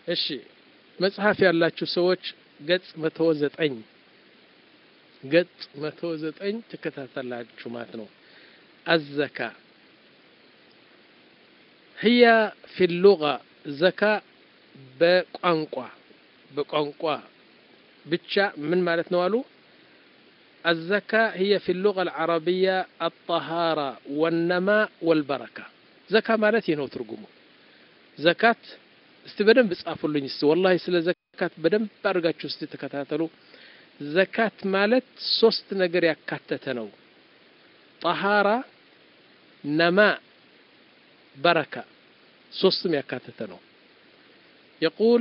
እሺ መጽሐፍ ያላችሁ ሰዎች ገጽ መቶ ዘጠኝ ገጽ መቶ ዘጠኝ ትከታተላችሁ ማለት ነው። አዘካ ህያ ፊ ሉጋ ዘካ በቋንቋ በቋንቋ ብቻ ምን ማለት ነው አሉ አዘካ ህየ ፊ ሉጋ አልዓረቢያ አጠሃራ ወነማ ወልበረካ ዘካ ማለት ይህ ነው ትርጉሙ ዘካት እስቲ በደንብ ጻፉልኝ እስቲ ወላሂ ስለ ዘካት በደንብ አድርጋችሁ እስቲ ተከታተሉ ዘካት ማለት ሶስት ነገር ያካተተ ነው ጠሃራ ነማ በረካ ሶስትም ያካተተ ነው يقول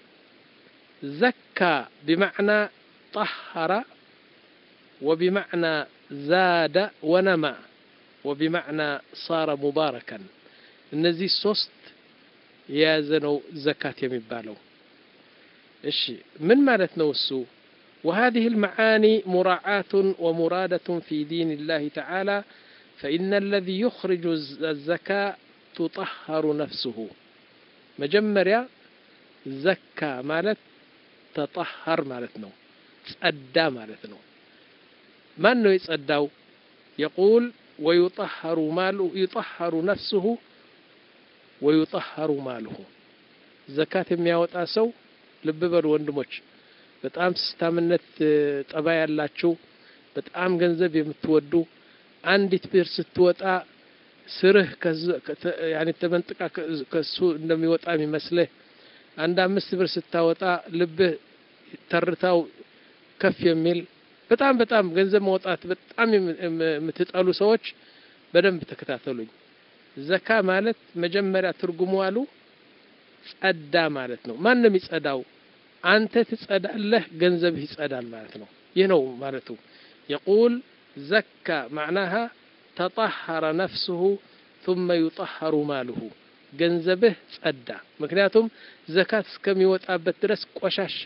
زكى بمعنى طهر وبمعنى زاد ونمى وبمعنى صار مباركا እነዚህ ሶስት የያዘ ነው ዘካት የሚባለው እሺ ምን ማለት ነው እሱ وهذه المعاني مراعاة ومرادة في دين الله تعالى فإن الذي يخرج الزكاة تطهر نفسه مجمريا زكى مالت تطهر مالتنا تصدى مالتنا ما أنه يتصدى يقول ويطهر ماله يطهر نفسه ويطهر ماله زكاة የሚያወጣ ሰው ልብ በሉ ወንድሞች በጣም ስስታምነት ጠባይ ያላችሁ በጣም ገንዘብ የምትወዱ አንዲት ብር ስትወጣ ስርህ ያኔ ተመንጥቃ ከሱ እንደሚወጣ የሚመስልህ አንድ አምስት ብር ስታወጣ ልብህ ተርታው ከፍ የሚል በጣም በጣም ገንዘብ ማውጣት በጣም የምትጠሉ ሰዎች በደንብ ተከታተሉኝ። ዘካ ማለት መጀመሪያ ትርጉሙ አሉ ጸዳ ማለት ነው። ማን ነው የሚጸዳው? አንተ ትጸዳለህ፣ ገንዘብህ ይጸዳል ማለት ነው። ይህ ነው ማለቱ። የቁል ዘካ ማዕናሃ ተጠሐረ ነፍስሁ ثم يطهر ማልሁ ገንዘብህ ጸዳ። ምክንያቱም ዘካት እስከሚወጣበት ድረስ ቆሻሻ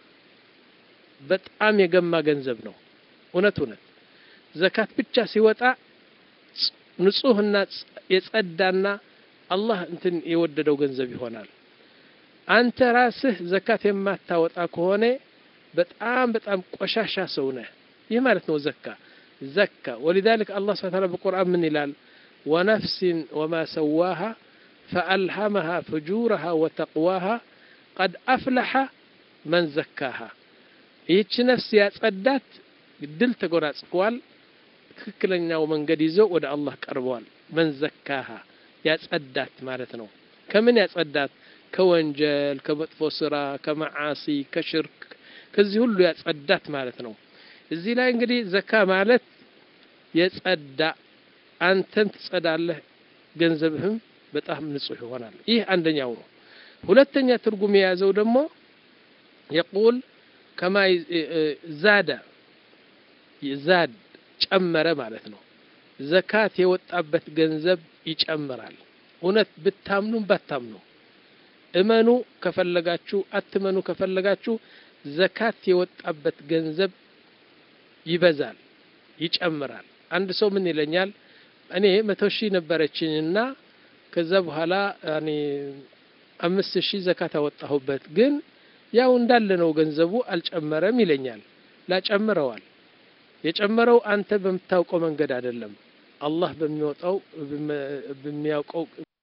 በጣም የገማ ገንዘብ ነው። እውነት እውነት ዘካት ብቻ ሲወጣ ንጹህና የጸዳና አላህ እንትን የወደደው ገንዘብ ይሆናል። አንተ ራስህ ዘካት የማታወጣ ከሆነ በጣም በጣም ቆሻሻ ሰው ነህ። ይህ ማለት ነው ዘካ ዘካ ወሊዛሊክ አላህ ስብሐ ወተዓላ በቁርአን ምን ይላል? ወነፍሲን ወማ ሰዋሃ ፈአልሃመሃ ፍጁረሃ ወተቅዋሃ ቀድ አፍለሐ መን ዘካሃ። ይህች ነፍስ ያጸዳት ድል ተጎናጽፏል። ትክክለኛው መንገድ ይዘው ወደ አላህ ቀርበዋል። መን ዘካሃ ያጸዳት ማለት ነው። ከምን ያጸዳት? ከወንጀል፣ ከመጥፎ ስራ፣ ከመዓሲ፣ ከሽርክ ከዚህ ሁሉ ያጸዳት ማለት ነው። እዚህ ላይ እንግዲህ ዘካ ማለት የጸዳ አንተም ትጸዳለህ፣ ገንዘብህም በጣም ንጹህ ይሆናል። ይህ አንደኛው ነው። ሁለተኛ ትርጉም የያዘው ደግሞ የቁል ከማ ዛዳ ዛድ ጨመረ ማለት ነው። ዘካት የወጣበት ገንዘብ ይጨምራል። እውነት ብታምኑም ባታምኑ እመኑ ከፈለጋችሁ አትመኑ ከፈለጋችሁ ዘካት የወጣበት ገንዘብ ይበዛል፣ ይጨምራል። አንድ ሰው ምን ይለኛል? እኔ መቶ ሺህ ነበረችኝና ከዛ በኋላ ያኔ አምስት ሺህ ዘካት አወጣሁበት፣ ግን ያው እንዳለ ነው ገንዘቡ አልጨመረም ይለኛል። ላጨምረዋል። የጨመረው አንተ በምታውቀው መንገድ አይደለም፣ አላህ በሚወጣው በሚያውቀው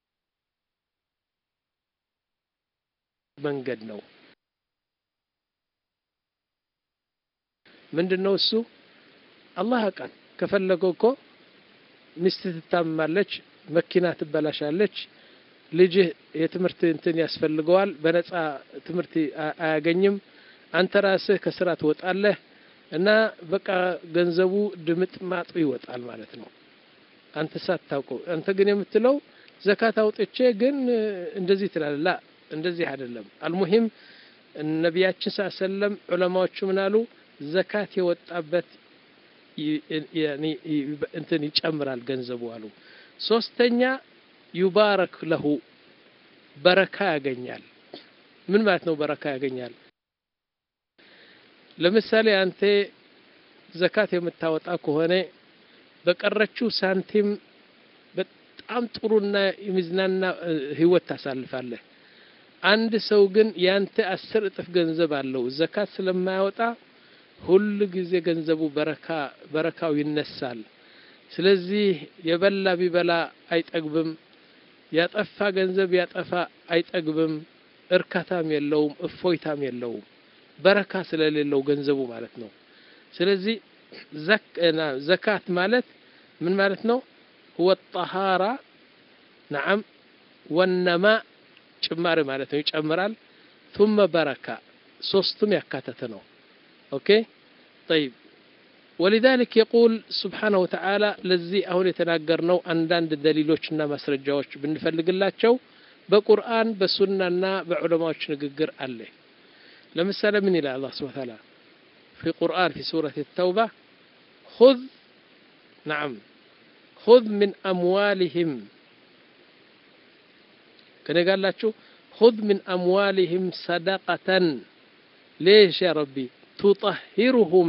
መንገድ ነው። ምንድን ነው እሱ? አላህ ያውቃል። ከፈለገው እኮ ሚስት ትታመማለች፣ መኪና ትበላሻለች፣ ልጅህ የትምህርት እንትን ያስፈልገዋል፣ በነፃ ትምህርት አያገኝም። አንተ ራስህ ከስራ ትወጣለህ እና በቃ ገንዘቡ ድምጥ ማጡ ይወጣል ማለት ነው። አንተ ሳታውቀው። አንተ ግን የምትለው ዘካት አውጥቼ ግን እንደዚህ ትላለህ። ላ እንደዚህ አይደለም። አልሙሂም ነቢያችን ስ ሰለም ዑለማዎቹ ምን አሉ? ዘካት የወጣበት እንትን ይጨምራል ገንዘቡ አሉ። ሶስተኛ ዩባረክ ለሁ በረካ ያገኛል። ምን ማለት ነው በረካ ያገኛል? ለምሳሌ አንተ ዘካት የምታወጣ ከሆነ በቀረችው ሳንቲም በጣም ጥሩና የሚዝናና ህይወት ታሳልፋለህ። አንድ ሰው ግን ያንተ አስር እጥፍ ገንዘብ አለው ዘካት ስለማያወጣ ሁል ጊዜ ገንዘቡ በረካ በረካው ይነሳል። ስለዚህ የበላ ቢበላ አይጠግብም፣ ያጠፋ ገንዘብ ያጠፋ አይጠግብም፣ እርካታም የለውም፣ እፎይታም የለውም። በረካ ስለሌለው ገንዘቡ ማለት ነው። ስለዚህ ዘካት ማለት ምን ማለት ነው? ሁወ ጠሃራ ነዓም ወነማ ጭማሪ ማለት ነው። ይጨምራል። ቱመ በረካ ሶስቱም ያካተተ ነው። ኦኬ ጠይብ ወሊዛሊክ የቁል ስብሓነሁ ወተዓላ ለዚህ አሁን የተናገርነው አንዳንድ ደሊሎችና ማስረጃዎች ብንፈልግላቸው በቁርአን በሱናና በዑለማዎች ንግግር አለ። ለምሳሌ ምን ይላል አላህ ስብሐ ወተዓላ ፊ ቁርአን ፊ ሱረት ተውባ ኹዝ ነዓም ኹዝ ሚን አምዋሊሂም ከኔ ጋር አላችሁ ኹዝ ሚን አምዋሊሂም ሰደቀተን ሌሽ ያ ረቢ ቱጠሂሩሁም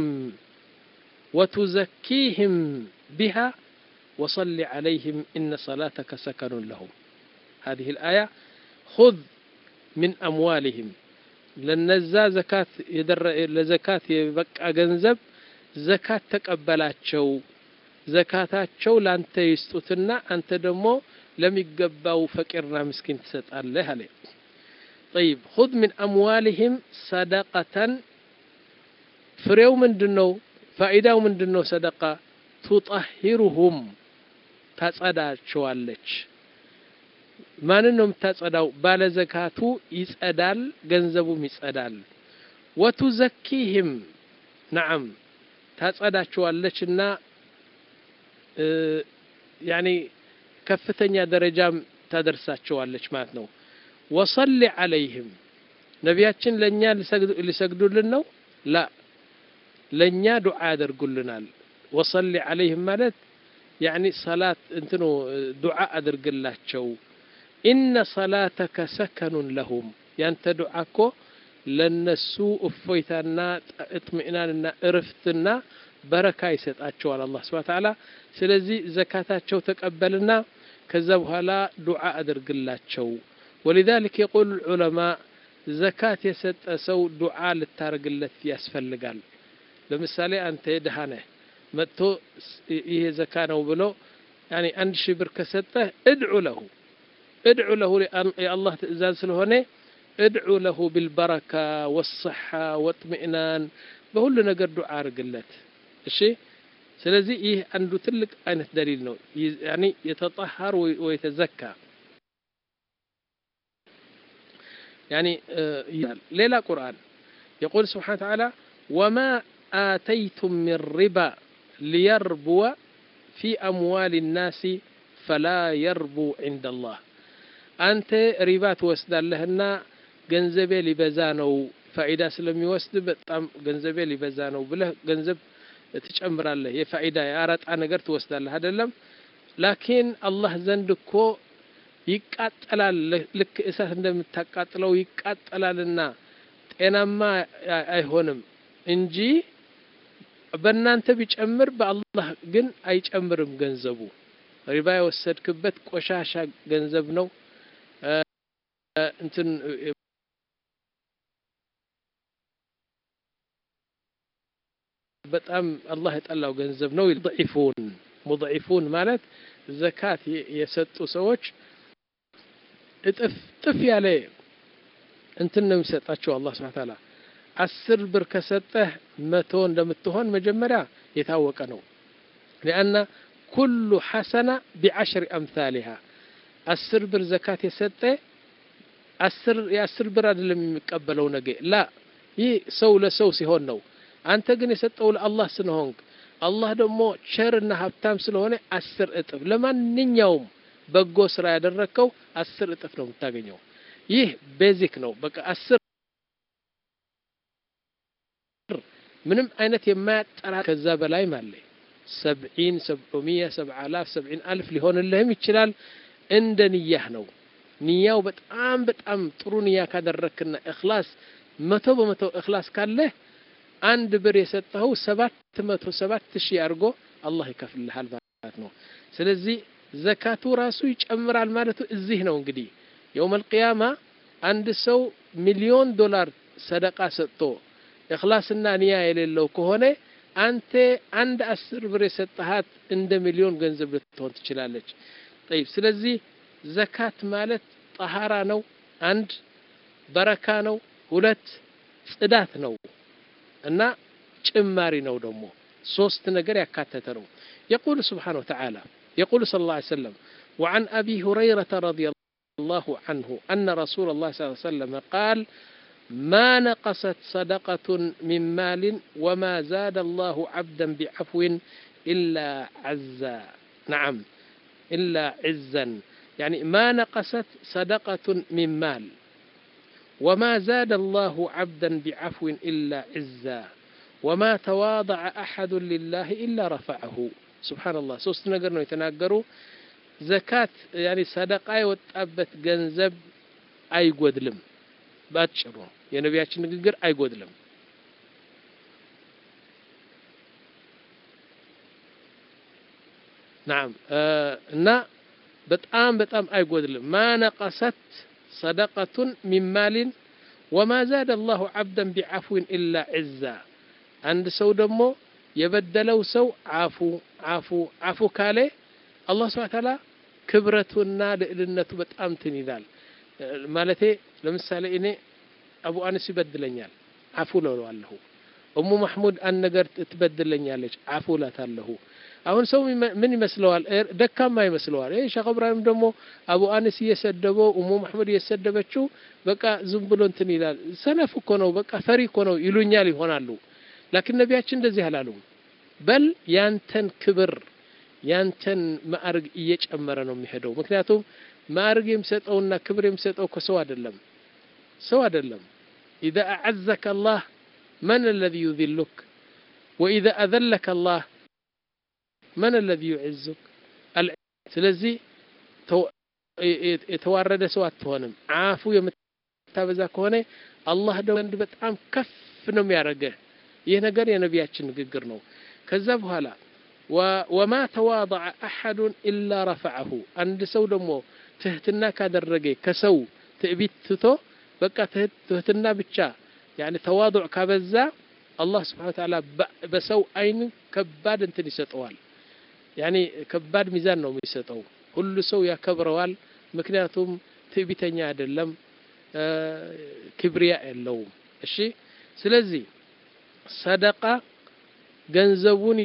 ወቱዘኪህም ቢሃ ወሰሊ ዐለይህም ኢነ ሰላተከ ሰከኑን ለሁም هذه الآية خذ من أموالهم ለነዛ ዘካት ለዘካት የበቃ ገንዘብ ዘካት ተቀበላቸው ዘካታቸው ላንተ ይስጡትና አንተ ደግሞ ለሚገባው ፈቂርና ምስኪን ትሰጣለህ አለ طيب خذ من أموالهم صدقة ፍሬው ምንድነው ፋኢዳው ምንድነው ሰደቃ ቱጠሂሩሁም ታጸዳቸዋለች ማንን ነው የምታጸዳው? ባለ ዘካቱ ይጸዳል፣ ገንዘቡም ይጸዳል። ወቱዘኪህም ነዓም ታጸዳቸዋለች እና ያኒ ከፍተኛ ደረጃም ታደርሳቸዋለች ማለት ነው። ወሰሊ ዐለይህም ነቢያችን ለእኛ ሊሰግዱልን ነው? ላ ለእኛ ዱዓ ያደርጉልናል። ወሰሊ ዐለይህም ማለት ያኒ ሰላት እንትኑ ዱዓ አድርግላቸው ኢነ ሰላተከ ሰከኑን ለሁም ያንተ ዱዓ እኮ ለነሱ እፎይታና እጥሚእናንና እርፍትና በረካ ይሰጣቸዋል አላህ ስብሐ ተዓላ። ስለዚህ ዘካታቸው ተቀበልና ከዛ በኋላ ዱዓ አድርግላቸው። ወሊዛሊክ የቁል ዑለማ ዘካት የሰጠ ሰው ዱዓ ልታደርግለት ያስፈልጋል። ለምሳሌ አንተ ድሃ ነህ መጥቶ ይሄ ዘካ ነው ብሎ ያኒ አንድ ሺህ ብር ከሰጠህ እድዑ ለሁ እድዑ ለሁ የአላህ ትእዛዝ ስለሆነ እድዑ ለሁ ቢልበረካ ወሰሓ ወጥሚእናን በሁሉ ነገር ዱዓ አድርግለት። እሺ ስለዚህ ይህ አንዱ ትልቅ አይነት ደሊል ነው። ያኒ የተጠሃር ወይተዘካ ያኒ ሌላ ቁርአን የቁል ስብሓነ ተዓላ ወማ آتيتم من ربا ليربو في أموال الناس فلا يربو عند الله أنت ربا توسدالهنا ገንዘቤ ሊበዛ ነው ፋኢዳ ስለሚወስድ በጣም ገንዘቤ ሊበዛ ነው ብለህ ገንዘብ ትጨምራለህ። የፋኢዳ የአረጣ ነገር ትወስዳለህ አይደለም። ላኪን አላህ ዘንድ እኮ ይቃጠላል። ልክ እሳት እንደምታቃጥለው ይቃጠላልና ጤናማ አይሆንም እንጂ በእናንተ ቢጨምር በአላህ ግን አይጨምርም። ገንዘቡ ሪባ የወሰድክበት ቆሻሻ ገንዘብ ነው። እንትን በጣም አላህ የጠላው ገንዘብ ነው። ሙضዒፉን ሙضዒፉን ማለት ዘካት የሰጡ ሰዎች እጥፍ ጥፍ ያለ እንትን ነው የሚሰጣቸው አላህ ስብሐ ተዓላ አስር ብር ከሰጠህ መቶ እንደምትሆን መጀመሪያ የታወቀ ነው። ሊአና ኩሉ ሐሰና ቢዐሽሪ አምሳሊሃ አስር ብር ዘካት የሰጠ አስር የአስር ብር አይደለም የሚቀበለው ነገ ላ ይህ ሰው ለሰው ሲሆን ነው። አንተ ግን የሰጠው ለአላህ ስለሆንክ አላህ ደግሞ ቸርና ሀብታም ስለሆነ አስር እጥፍ ለማንኛውም በጎ ስራ ያደረግከው አስር እጥፍ ነው የምታገኘው። ይህ ቤዚክ ነው። በቃ አስር ምንም አይነት የማያጠራ ከዛ በላይ ማለ ሰብዒን ሰብዑሚያ ሰብዓ አላፍ ሰብዒን አልፍ ሊሆንልህም ይችላል። እንደ ንያህ ነው። ንያው በጣም በጣም ጥሩ ንያ ካደረክና እክላስ መቶ በመቶ እክላስ ካለህ አንድ ብር የሰጠኸው ሰባት መቶ ሰባት ሺህ አድርጎ አላህ ይከፍልሃል ማለት ነው። ስለዚህ ዘካቱ ራሱ ይጨምራል ማለቱ እዚህ ነው። እንግዲህ የውመል ቂያማ አንድ ሰው ሚሊዮን ዶላር ሰደቃ ሰጥቶ እኽላስና ንያ የሌለው ከሆነ አንተ አንድ አስር ብር የሰጠሃት እንደ ሚሊዮን ገንዘብ ልትሆን ትችላለች። ጠይብ ስለዚህ ዘካት ማለት ጠሃራ ነው፣ አንድ በረካ ነው፣ ሁለት ጽዳት ነው እና ጭማሪ ነው ደግሞ ሶስት ነገር ያካተተ ነው። የቁል ስብሓነ ወተዓላ የቁል ሰለላሁ ዐለይሂ ወሰለም وعن أبي هريرة رضي الله عنه أن رسول الله صلى الله عليه وسلم قال ما نقصت صدقة من مال وما زاد الله عبدا بعفو إلا عزا نعم إلا عزا يعني ما نقصت صدقة من مال وما زاد الله عبدا بعفو إلا عزا وما تواضع أحد لله إلا رفعه سبحان الله سوست نقر يتناقروا زكاة يعني صدقة يوتأبت جنزب أي قدلم ባጭሩ የነቢያችን ንግግር አይጎድልም። ናም እና በጣም በጣም አይጎድልም። ማ ነቀሰት ሰደቀቱን ሚን ማሊን ወማ ዛደ አላሁ ዓብደን ቢዓፍዊን ኢላ ዕዛ። አንድ ሰው ደግሞ የበደለው ሰው አፉ አፉ አፉ ካለ አላህ ስብሐ ተዓላ ክብረቱና ልዕልነቱ በጣም እንትን ይላል። ማለቴ ለምሳሌ እኔ አቡ አነስ ይበድለኛል፣ አፉ እለዋለሁ። እሙ ማሕሙድ አንድ ነገር ትበድለኛለች፣ አፉ እላታለሁ። አሁን ሰው ምን ይመስለዋል? ደካማ ይመስለዋል። ይህ ሼክ እብራሂም ደግሞ አቡ አነስ እየሰደበው እሙ ማሕሙድ እየሰደበችው በቃ ዝም ብሎ እንትን ይላል። ሰነፍ እኮ ነው፣ በቃ ፈሪ እኮ ነው ይሉኛል ይሆናሉ። ላኪን ነቢያችን እንደዚህ አላሉም። በል ያንተን ክብር ያንተን ማዕርግ እየጨመረ ነው የሚሄደው። ምክንያቱም ማዕርግ የሚሰጠውና ክብር የሚሰጠው ከሰው አይደለም ሰው አይደለም። ኢዛ አዐዘከ አላህ መን አለዚ ዩዚሉክ ወኢዛ አዘለከ አላህ መን አለዚ ዩዕዙክ። ስለዚህ የተዋረደ ሰው አትሆንም። አፉ የምታበዛ ከሆነ አላህ ዘንድ በጣም ከፍ ነው የሚያደርገህ። ይህ ነገር የነቢያችን ንግግር ነው። ከዛ በኋላ ወማ ተዋضዐ አሐዱን ኢላ ረፈዐሁ አንድ ሰው ደግሞ ትህትና ካደረገ ከሰው ትዕቢት ትቶ በቃ ትህትና ብቻ ያኒ ተዋضዕ ካበዛ አላህ ስብሓነ ወተዓላ በሰው አይን ከባድ እንትን ይሰጠዋል። ያኒ ከባድ ሚዛን ነው የሚሰጠው። ሁሉ ሰው ያከብረዋል። ምክንያቱም ትዕቢተኛ አይደለም፣ ክብሪያ የለውም። እሺ፣ ስለዚህ ሰደቃ ገንዘቡን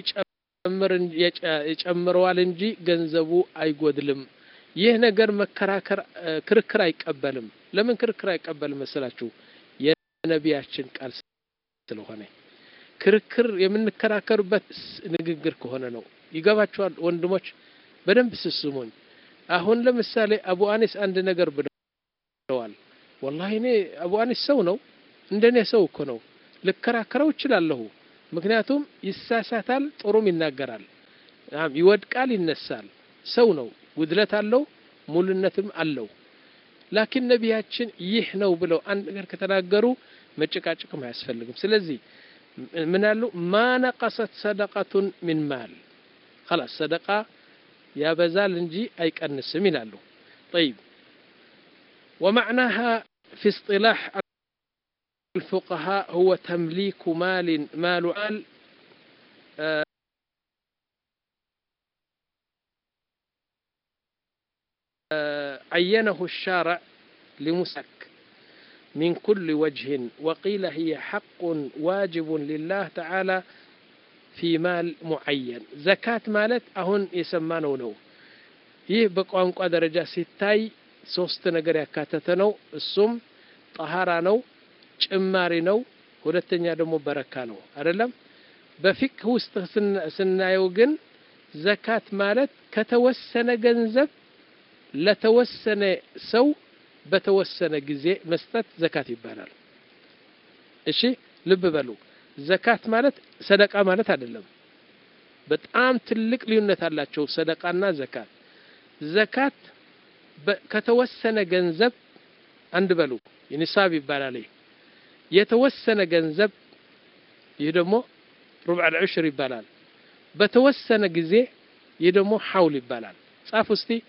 ይጨምረዋል እንጂ ገንዘቡ አይጎድልም። ይህ ነገር መከራከር ክርክር አይቀበልም። ለምን ክርክር አይቀበልም መሰላችሁ? የነቢያችን ቃል ስለሆነ ክርክር የምንከራከርበት ንግግር ከሆነ ነው። ይገባችኋል ወንድሞች? በደንብ ስስሙኝ። አሁን ለምሳሌ አቡ አኒስ አንድ ነገር ብለዋል። ወላሂ እኔ አቡ አኒስ ሰው ነው፣ እንደኔ ሰው እኮ ነው። ልከራከረው እችላለሁ። ምክንያቱም ይሳሳታል፣ ጥሩም ይናገራል፣ ይወድቃል፣ ይነሳል። ሰው ነው፣ ጉድለት አለው፣ ሙሉነትም አለው። ላኪን ነቢያችን ይህ ነው ብለው አንድ ነገር ከተናገሩ መጨቃጨቅም አያስፈልግም። ስለዚህ ምን አሉ? ማ ነቀሰት ሰደቀቱን ሚን ማል ኸላስ ሰደቃ ያበዛል እንጂ አይቀንስም ይላሉ። ጠይብ ወመዕናሃ ፊ እስጢላሕ الفقهاء هو تمليك مال مال مال عينه الشارع لمسك من كل وجه وقيل هي حق واجب لله تعالى في مال معين زكاة مالت أهن يسمانه ነው ይህ በቋንቋ ደረጃ ሲታይ ሶስት ነገር ያካተተ ነው እሱም ጠሃራ ነው ጭማሪ ነው ሁለተኛ ደግሞ በረካ ነው አይደለም በፊቅህ ውስጥ ስናየው ግን ዘካት ማለት ከተወሰነ ገንዘብ ለተወሰነ ሰው በተወሰነ ጊዜ መስጠት ዘካት ይባላል እሺ ልብ በሉ ዘካት ማለት ሰደቃ ማለት አይደለም በጣም ትልቅ ልዩነት አላቸው ሰደቃና ዘካት ዘካት ከተወሰነ ገንዘብ አንድ በሉ ኒሳብ ይባላል የተወሰነ ገንዘብ ይህ ደግሞ ሩብዕ ልዑሽር ይባላል በተወሰነ ጊዜ ይህ ደግሞ ሐውል ይባላል ጻፍ ውስቲ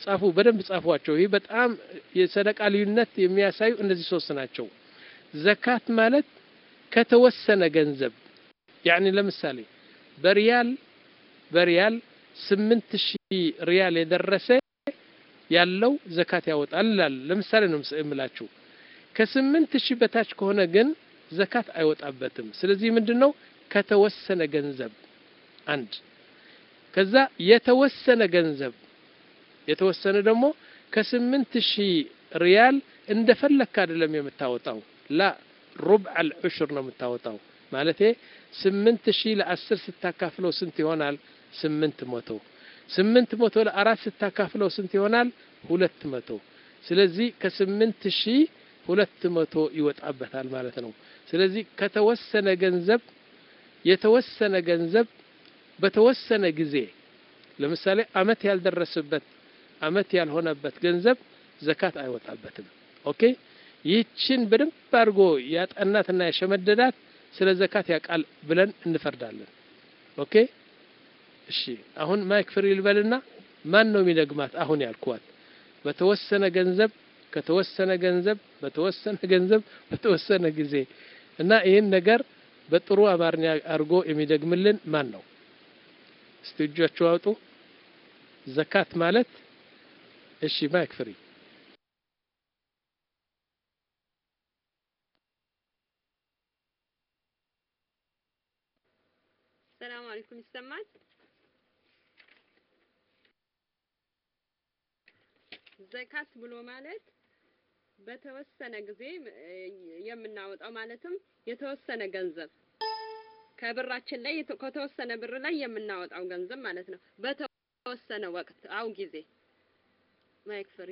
ጻፉ፣ በደንብ ጻፏቸው። ይህ በጣም የሰደቃ ልዩነት የሚያሳዩ እነዚህ ሶስት ናቸው። ዘካት ማለት ከተወሰነ ገንዘብ ያኒ ለምሳሌ በሪያል በሪያል ስምንት ሺህ ሪያል የደረሰ ያለው ዘካት ያወጣል ይላል። ለምሳሌ ነው የምላችሁ። ከስምንት ሺህ በታች ከሆነ ግን ዘካት አይወጣበትም። ስለዚህ ምንድን ነው ከተወሰነ ገንዘብ አንድ ከዛ የተወሰነ ገንዘብ የተወሰነ ደግሞ ከስምንት ሺህ ሪያል እንደፈለክ አይደለም የምታወጣው ላ ሩብዕ አልዑሽር ነው የምታወጣው ማለቴ ስምንት ሺህ ለአስር ስታካፍለው ስንት ይሆናል? ስምንት መቶ ስምንት መቶ ለአራት ስታካፍለው ስንት ይሆናል? ሁለት መቶ ስለዚህ ከስምንት ሺህ ሁለት መቶ ይወጣበታል ማለት ነው። ስለዚህ ከተወሰነ ገንዘብ የተወሰነ ገንዘብ በተወሰነ ጊዜ ለምሳሌ አመት ያልደረሰበት አመት ያልሆነበት ገንዘብ ዘካት አይወጣበትም። ኦኬ ይህችን በደንብ አድርጎ ያጠናትና የሸመደዳት ስለ ዘካት ያውቃል ብለን እንፈርዳለን። ኦኬ እሺ፣ አሁን ማይክ ፍሪ ልበልና ማን ነው የሚደግማት? አሁን ያልኳት በተወሰነ ገንዘብ ከተወሰነ ገንዘብ በተወሰነ ገንዘብ በተወሰነ ጊዜ እና ይህን ነገር በጥሩ አማርኛ አድርጎ የሚደግምልን ማን ነው? እስቲ እጃችሁ አውጡ። ዘካት ማለት እሺ፣ ማይክ ፍሪ ሰላም አለይኩም ይሰማል? ዘካት ብሎ ማለት በተወሰነ ጊዜ የምናወጣው ማለትም የተወሰነ ገንዘብ ከብራችን ላይ ከተወሰነ ብር ላይ የምናወጣው ገንዘብ ማለት ነው። በተወሰነ ወቅት አው ጊዜ ማይክ ፍሪ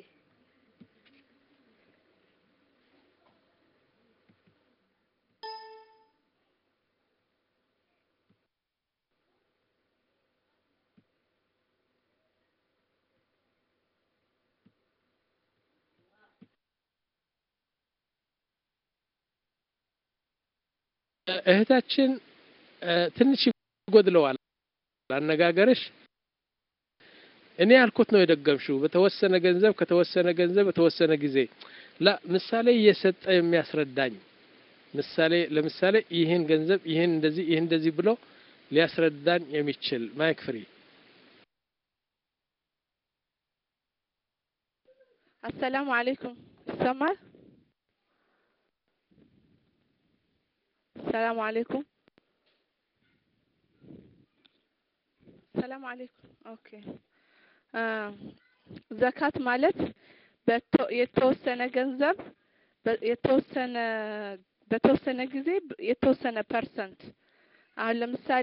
እህታችን ትንሽ ይጎድለዋል አነጋገርሽ። እኔ ያልኩት ነው የደገምሽው። በተወሰነ ገንዘብ ከተወሰነ ገንዘብ በተወሰነ ጊዜ ላ ምሳሌ እየሰጠ የሚያስረዳኝ ምሳሌ ለምሳሌ ይህን ገንዘብ ይህን እንደዚህ ይህን እንደዚህ ብሎ ሊያስረዳኝ የሚችል ማይክ ፍሪ። አሰላሙ አለይኩም ይሰማል? ሰላም አለይኩም ሰላም አለይኩም። ኦኬ ዘካት ማለት የተወሰነ ገንዘብ የተወሰነ በተወሰነ ጊዜ የተወሰነ ፐርሰንት አሁን ለምሳሌ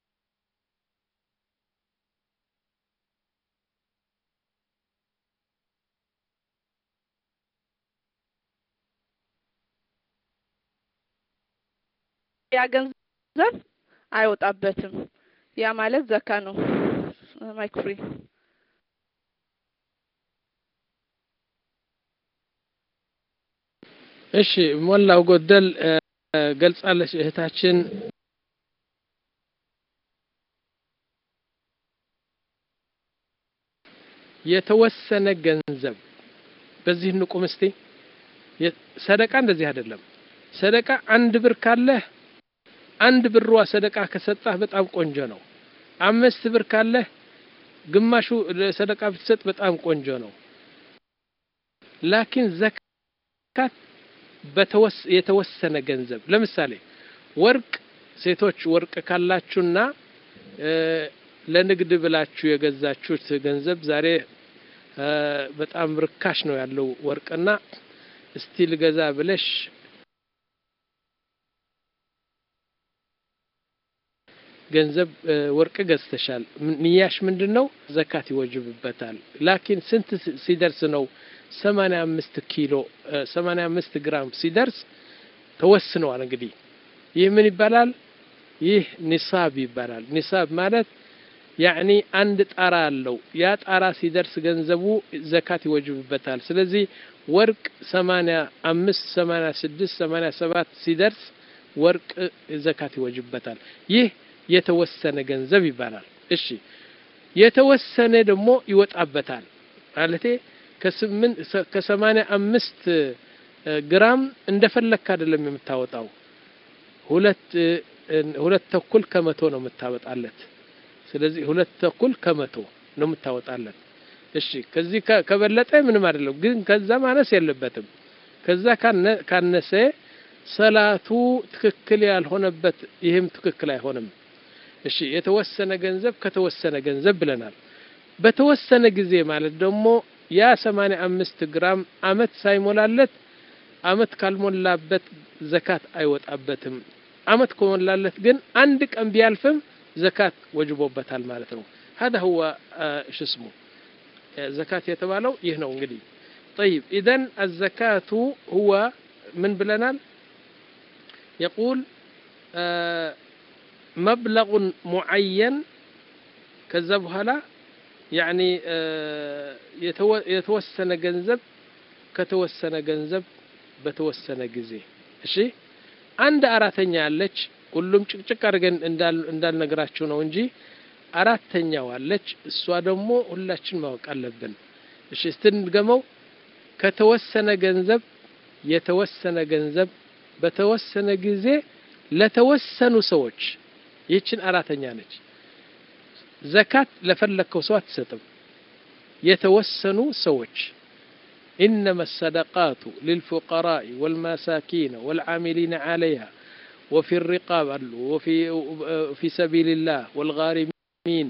ያ ገንዘብ አይወጣበትም። ያ ማለት ዘካ ነው። ማይክ ፍሪ እሺ፣ ሞላው ጎደል ገልጻለች እህታችን። የተወሰነ ገንዘብ በዚህ እንቁም እስቲ። ሰደቃ እንደዚህ አይደለም። ሰደቃ አንድ ብር ካለህ አንድ ብሯ ሰደቃ ከሰጣህ በጣም ቆንጆ ነው። አምስት ብር ካለህ ግማሹ ሰደቃ ብትሰጥ በጣም ቆንጆ ነው። ላኪን ዘካት የተወሰነ ገንዘብ ለምሳሌ ወርቅ ሴቶች ወርቅ ካላችሁና ለንግድ ብላችሁ የገዛችሁት ገንዘብ ዛሬ በጣም ርካሽ ነው ያለው ወርቅና እስቲ ልገዛ ብለሽ ገንዘብ ወርቅ ገዝተሻል። ንያሽ ምንድን ነው? ዘካት ይወጅብበታል። ላኪን ስንት ሲደርስ ነው? ሰማንያ አምስት ኪሎ ሰማንያ አምስት ግራም ሲደርስ ተወስነዋል። እንግዲህ ይህ ምን ይባላል? ይህ ኒሳብ ይባላል። ኒሳብ ማለት ያዕኒ አንድ ጣራ አለው። ያ ጣራ ሲደርስ ገንዘቡ ዘካት ይወጅብበታል። ስለዚህ ወርቅ ሰማንያ አምስት ሰማንያ ስድስት ሰማንያ ሰባት ሲደርስ ወርቅ ዘካት ይወጅበታል። ይህ የተወሰነ ገንዘብ ይባላል። እሺ የተወሰነ ደግሞ ይወጣበታል። ማለቴ ከስምንት ከሰማንያ አምስት ግራም እንደፈለክ አይደለም የምታወጣው ሁለት ሁለት ተኩል ከመቶ ነው የምታወጣለት ስለዚህ ሁለት ተኩል ከመቶ ነው የምታወጣለት እሺ ከዚህ ከበለጠ ምንም አይደለም ግን ከዛ ማነስ የለበትም ከዛ ካነሰ ሰላቱ ትክክል ያልሆነበት ይህም ትክክል አይሆንም እሺ የተወሰነ ገንዘብ ከተወሰነ ገንዘብ ብለናል በተወሰነ ጊዜ ማለት ደግሞ ያ 85 ግራም አመት ሳይሞላለት አመት ካልሞላበት ዘካት አይወጣበትም አመት ከሞላለት ግን አንድ ቀን ቢያልፍም ዘካት ወጅቦበታል ማለት ነው هذا هو ايش اسمه زكاة የተባለው ይህ ነው እንግዲህ طيب اذا الزكاة هو من بلنال يقول مبلغ معين ከዛ በኋላ ያኒ የተወሰነ ገንዘብ ከተወሰነ ገንዘብ በተወሰነ ጊዜ እሺ አንድ አራተኛ ያለች ሁሉም ጭቅጭቅ አድርገን እንዳልነግራችሁ ነው እንጂ አራተኛው አለች እሷ ደግሞ ሁላችን ማወቅ አለብን እሺ ስትንገመው ከተወሰነ ገንዘብ የተወሰነ ገንዘብ በተወሰነ ጊዜ ለተወሰኑ ሰዎች ይህችን አራተኛ ነች ዘካት ለፈለግከው ሰው አትሰጥም የተወሰኑ ሰዎች إنما الصدقات للفقراء والمساكين والعاملين عليها وفي الرقاب وفي في سبيل الله والغارمين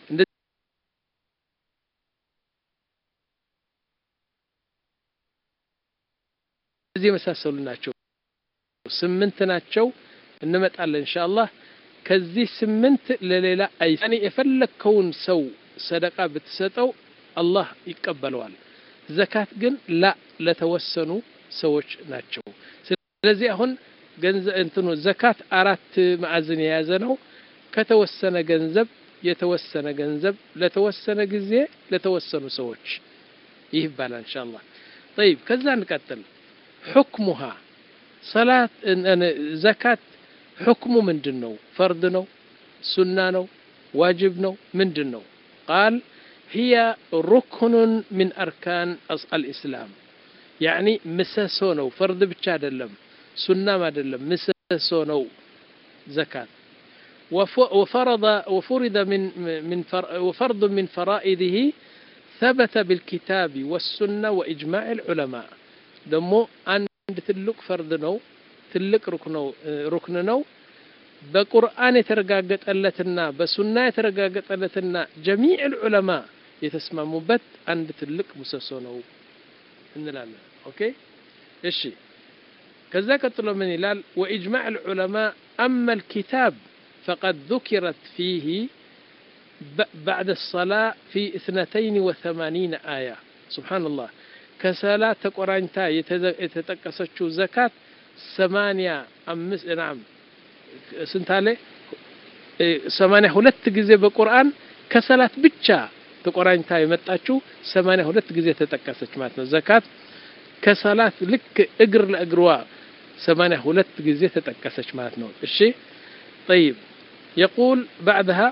እዚህ የመሳሰሉ ናቸው ስምንት ናቸው እንመጣለን ኢንሻአላህ ከዚህ ስምንት ለሌላ አይ እኔ የፈለግከውን ሰው ሰደቃ ብትሰጠው አላህ ይቀበለዋል ዘካት ግን ላ ለተወሰኑ ሰዎች ናቸው ስለዚህ አሁን ገንዘብ እንትኑ ዘካት አራት ማዕዝን የያዘ ነው ከተወሰነ ገንዘብ የተወሰነ ገንዘብ ለተወሰነ ጊዜ ለተወሰኑ ሰዎች ይህ ይባላል ኢንሻአላህ طيب ከዛ እንቀጥል حكمها صلاه ዘካት حكሙ ምንድን ነው ፈርድ ነው ሱና ነው ዋጅብ ነው ምንድን ነው ቃል هي ركن من أركان الإسلام يعني مسسو ነው فرد ብቻ አይደለም ሱናም አይደለም مسسو ነው زكاة وفرض وفرض من من وفرض من فرائضه ثبت بالكتاب والسنة وإجماع العلماء ደሞ አንድ ትልቅ ፈርድ ነው ትልቅ ሩክን ነው በቁርአን የተረጋገጠለትና በሱና የተረጋገጠለትና ጀሚዕ ልዑለማ የተስማሙበት አንድ ትልቅ ምሰሶ ነው እንላለን ኦኬ እሺ ከዛ ቀጥሎ ምን ይላል ወኢጅማዕ ልዑለማ አማ ልኪታብ فقد ذكرت فيه بعد الصلاة في اثنتين وثمانين آية سبحان الله كسلا تقرانتا يتتقسچو زكاة ثمانية أمس نعم سنتالي ሰማንያ ሁለት ጊዜ በቁርአን ከሰላት ብቻ ተቆራኝታ የመጣችው ሰማንያ ሁለት ጊዜ ተጠቀሰች ማለት ነው ዘካት ከሰላት ልክ እግር ለእግሯ ሰማንያ ሁለት ጊዜ ተጠቀሰች ማለት ነው እሺ طيب يقول بعدها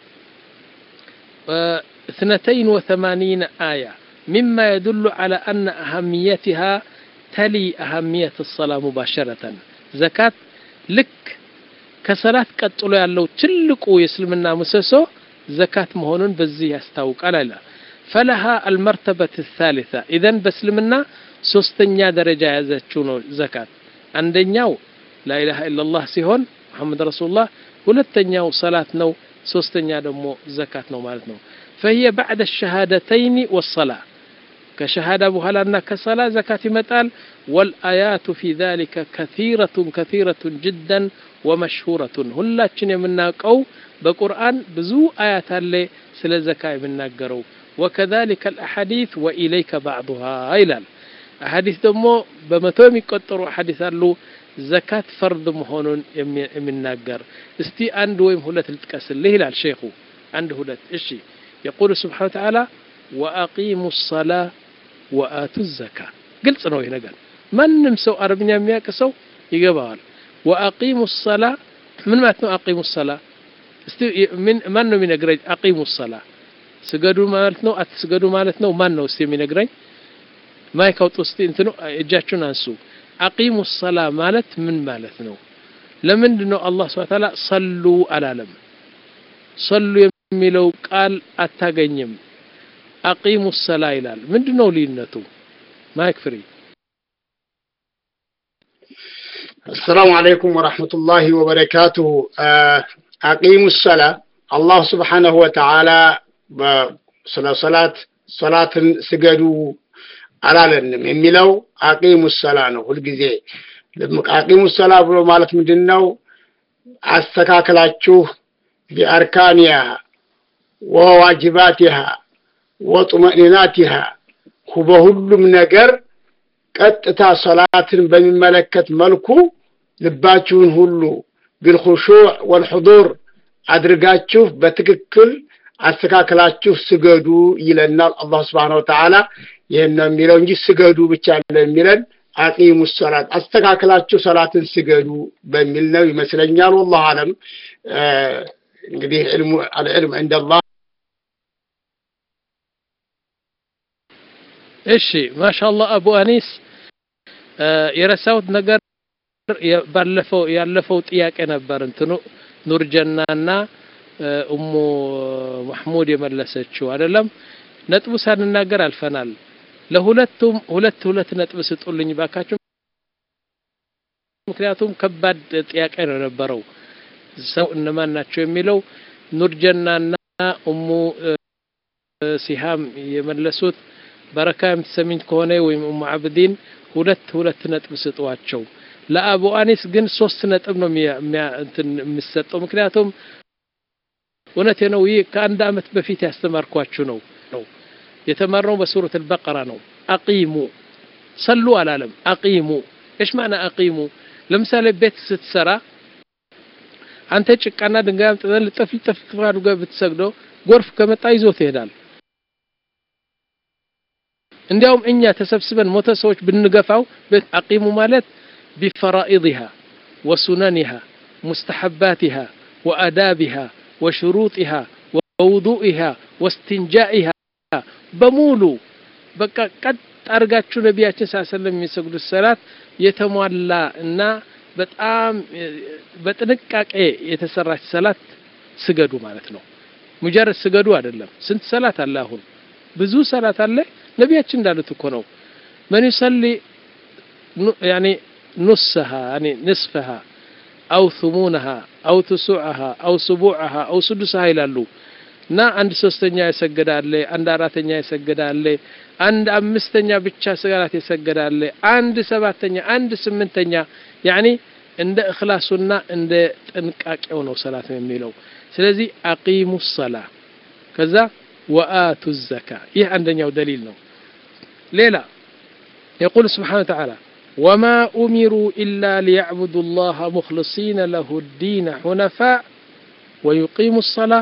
اثنتين وثمانين آية مما يدل على أن أهميتها تلي أهمية الصلاة مباشرة زكاة لك ከሰላት ቀጥሎ ያለው ትልቁ የእስልምና ምሰሶ ዘካት መሆኑን በዚህ ያስታውቃል አለ ፈለሃ አልመርተበት ታሊታ ኢዘን በእስልምና ሶስተኛ ደረጃ የያዘችው ነው ዘካት አንደኛው ላኢላሃ ኢላላህ ሲሆን መሐመድ ረሱሉላህ ሁለተኛው ሰላት ነው ሶስተኛ ደግሞ ዘካት ነው ማለት ነው فهي بعد الشهادتين والصلاة كشهادة بهلانا كصلاة زكاة متال والآيات في ذلك كثيرة كثيرة جدا ومشهورة هلاتشن يمناقو بقرآن بزو آيات اللي سل زكاة يمناقرو وكذلك الأحاديث وإليك بعضها إلال أحاديث دمو بمتوم يقطروا أحاديث اللو زكاة فرض مهون يمناقر استي عند ويم هلت التكسل ليه لا الشيخ عند هلت إشي يقول سبحانه وتعالى وأقيموا الصلاة وآتوا الزكاة قلت ነው ይሄ ነገር ማንም ሰው አረብኛ የሚያውቅ ሰው ይገባዋል ወአቂሙ ሰላ ምን ማለት ነው አቂሙ ሰላ እስቲ ማን ነው የሚነግረኝ አቂሙ ሰላ ስገዱ ማለት ነው አትስገዱ ማለት ነው ማን ነው እስቲ የሚነግረኝ ማይክ አውጡ እስቲ እንትኑ እጃችሁን አንሱ አቂሙ ሰላ ማለት ምን ማለት ነው ለምንድን ነው አላህ ስብሐ ተዓላ ሰሉ አላለም ሰሉ የሚለው ቃል አታገኝም አቂሙ ሰላ ይላል ምንድን ነው ልዩነቱ ማይክ ፍሪ السلام عليكم ورحمة الله وبركاته أقيموا الصلاة الله سبحانه وتعالى ስለ ሰላት ሰላትን ስገዱ አላለንም የሚለው አቂሙ ሰላ ነው ሁልጊዜ አቂሙ ሰላ ብሎ ማለት ምንድን ነው አስተካክላችሁ ቢአርካንያ ወዋጅባቲሃ ወጡመኒናቲሃ በሁሉም ነገር ቀጥታ ሰላትን በሚመለከት መልኩ ልባችሁን ሁሉ ቢልኹሹዕ ወልሑዱር አድርጋችሁ በትክክል አስተካክላችሁ ስገዱ ይለናል አላህ ስብሓን ወተዓላ ይህን ነው የሚለው እንጂ ስገዱ ብቻ ነው የሚለን አቂሙ ሰላት አስተካክላችሁ ሰላትን ስገዱ በሚል ነው ይመስለኛል ወላሁ አለም እንግዲህ አልዕልም እንደላህ እሺ ማሻአላህ አቡ አኒስ የረሳሁት ነገር ባለፈው ያለፈው ጥያቄ ነበር እንትኑ ኑርጀናና እሙ ማህሙድ የመለሰችው አይደለም ነጥቡ ሳንናገር አልፈናል ለሁለቱም ሁለት ሁለት ነጥብ ስጡልኝ ባካችሁ ምክንያቱም ከባድ ጥያቄ ነው የነበረው ሰው እነማን ናቸው የሚለው ኑርጀናና እሙ ሲሃም የመለሱት በረካ የምትሰሚኝ ከሆነ ወይም ኡሙ አብዲን ሁለት ሁለት ነጥብ ስጧቸው ለአቡ አኒስ ግን ሶስት ነጥብ ነው የሚሰጠው ምክንያቱም እውነቴ ነው ይህ ከአንድ አመት በፊት ያስተማርኳችሁ ነው ነው የተማርነው በሱረት አልበቀራ ነው አቂሙ ሰሉ አላለም አቂሙ ايش معنى አቂሙ ለምሳሌ ቤት ስትሰራ አንተ ጭቃና ድንጋይ አምጥተህ ልጠፍ ልጠፍ አድርገህ ብትሰግደው ጎርፍ ከመጣ ይዞ ትሄዳል እንዲያውም እኛ ተሰብስበን ሞተ ሰዎች ብንገፋው አቂሙ ማለት بفرائضها وسننها مستحباتها وأدابها وشروطها ووضوئها واستنجائها بمولو በቃ ቀጥ አድርጋችሁ ነቢያችን ስ ሰለም የሚሰግዱት ሰላት የተሟላ እና በጣም በጥንቃቄ የተሰራች ሰላት ስገዱ ማለት ነው ሙጀረድ ስገዱ አይደለም ስንት ሰላት አለ አሁን ብዙ ሰላት አለ ነቢያችን እንዳሉት እኮ ነው መን ዩሰሊ ያኒ نصها يعني نصفها أو ثمونها أو تسعها أو سبوعها أو سدسها ይላሉ እና አንድ ሶስተኛ ይሰገዳል አንድ አራተኛ ይሰገዳል አንድ አምስተኛ ብቻ ሰላት ይሰገዳል አንድ ሰባተኛ አንድ ስምንተኛ ያኒ እንደ እኽላሱና እንደ ጥንቃቄው ነው ሰላት ነው የሚለው ስለዚህ አቂሙ ሰላ ከዛ ወአቱ ዘካ ይህ አንደኛው ደሊል ነው ሌላ يقول سبحانه وتعالى وما أمروا إلا ليعبدوا الله مخلصين له الدين حنفاء ويقيموا الصلاة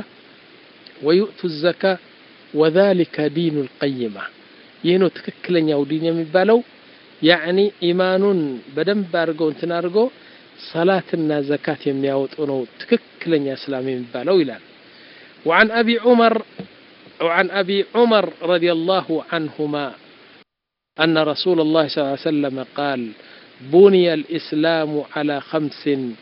ويؤتوا الزكاة وذلك دين القيمة يهنو تككلن يو دين يمبالو يعني إيمان بدن بارغو انتنارغو صلاة زكاة يمياوتونو تككلن يا سلام يمبالو إلى وعن أبي عمر وعن أبي عمر رضي الله عنهما أن رسول الله صلى الله عليه وسلم قال بني الإسلام على خمس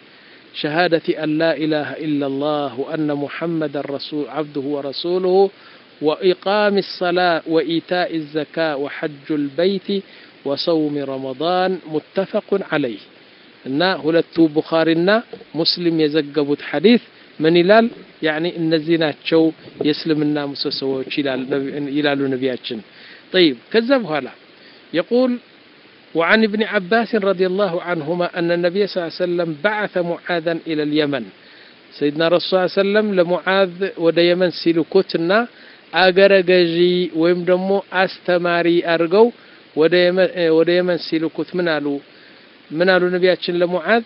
شهادة أن لا إله إلا الله وأن محمد رسول عبده ورسوله وإقام الصلاة وإيتاء الزكاة وحج البيت وصوم رمضان متفق عليه እና ሁለቱ ቡኻሪና ሙስሊም የዘገቡት ሐዲስ ምን ይላል ያኒ እነዚህ ናቸው የእስልምና ምሰሶዎች ይላሉ ነቢያችን طيب ከዛ በኋላ يقول وعن ابن عباس رضي الله عنهما أن النبي صلى الله عليه وسلم بعث معاذا إلى اليمن سيدنا رسول الله صلى الله عليه وسلم لمعاذ ود يمن سيلكوتنا አገረ ገዢ ወይም ደግሞ አስተማሪ አድርገው ወደ የመን ሲልኩት ምን አሉ ምን አሉ ነቢያችን ለሙዓዝ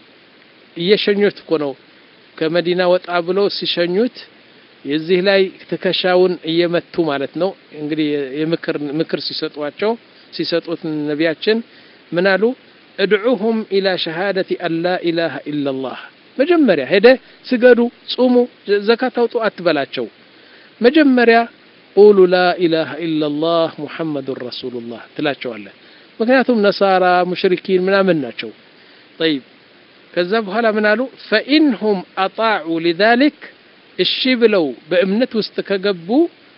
እየሸኙት እኮ ነው ከመዲና ወጣ ብለው ሲሸኙት የዚህ ላይ ትከሻውን እየመቱ ማለት ነው እንግዲህ የምክር ምክር ሲሰጧቸው ሲሰጡት ነቢያችን ምን አሉ እድዑሁም ኢላ ሸሃደቲ አን ላ ኢላሃ ኢላላህ መጀመሪያ ሄደ ስገዱ ጹሙ ዘካት አውጡ አትበላቸው መጀመሪያ ቁሉ ላ ኢላሃ ኢላላህ ሙሐመዱን ረሱሉላህ ትላቸዋለህ። ምክንያቱም ነሳራ ሙሽሪኪን ምናምን ናቸው። ጠይብ ከዛ በኋላ ምን አሉ? ፈኢንሁም አጣዑ ሊዛሊክ እሺ ብለው በእምነት ውስጥ ከገቡ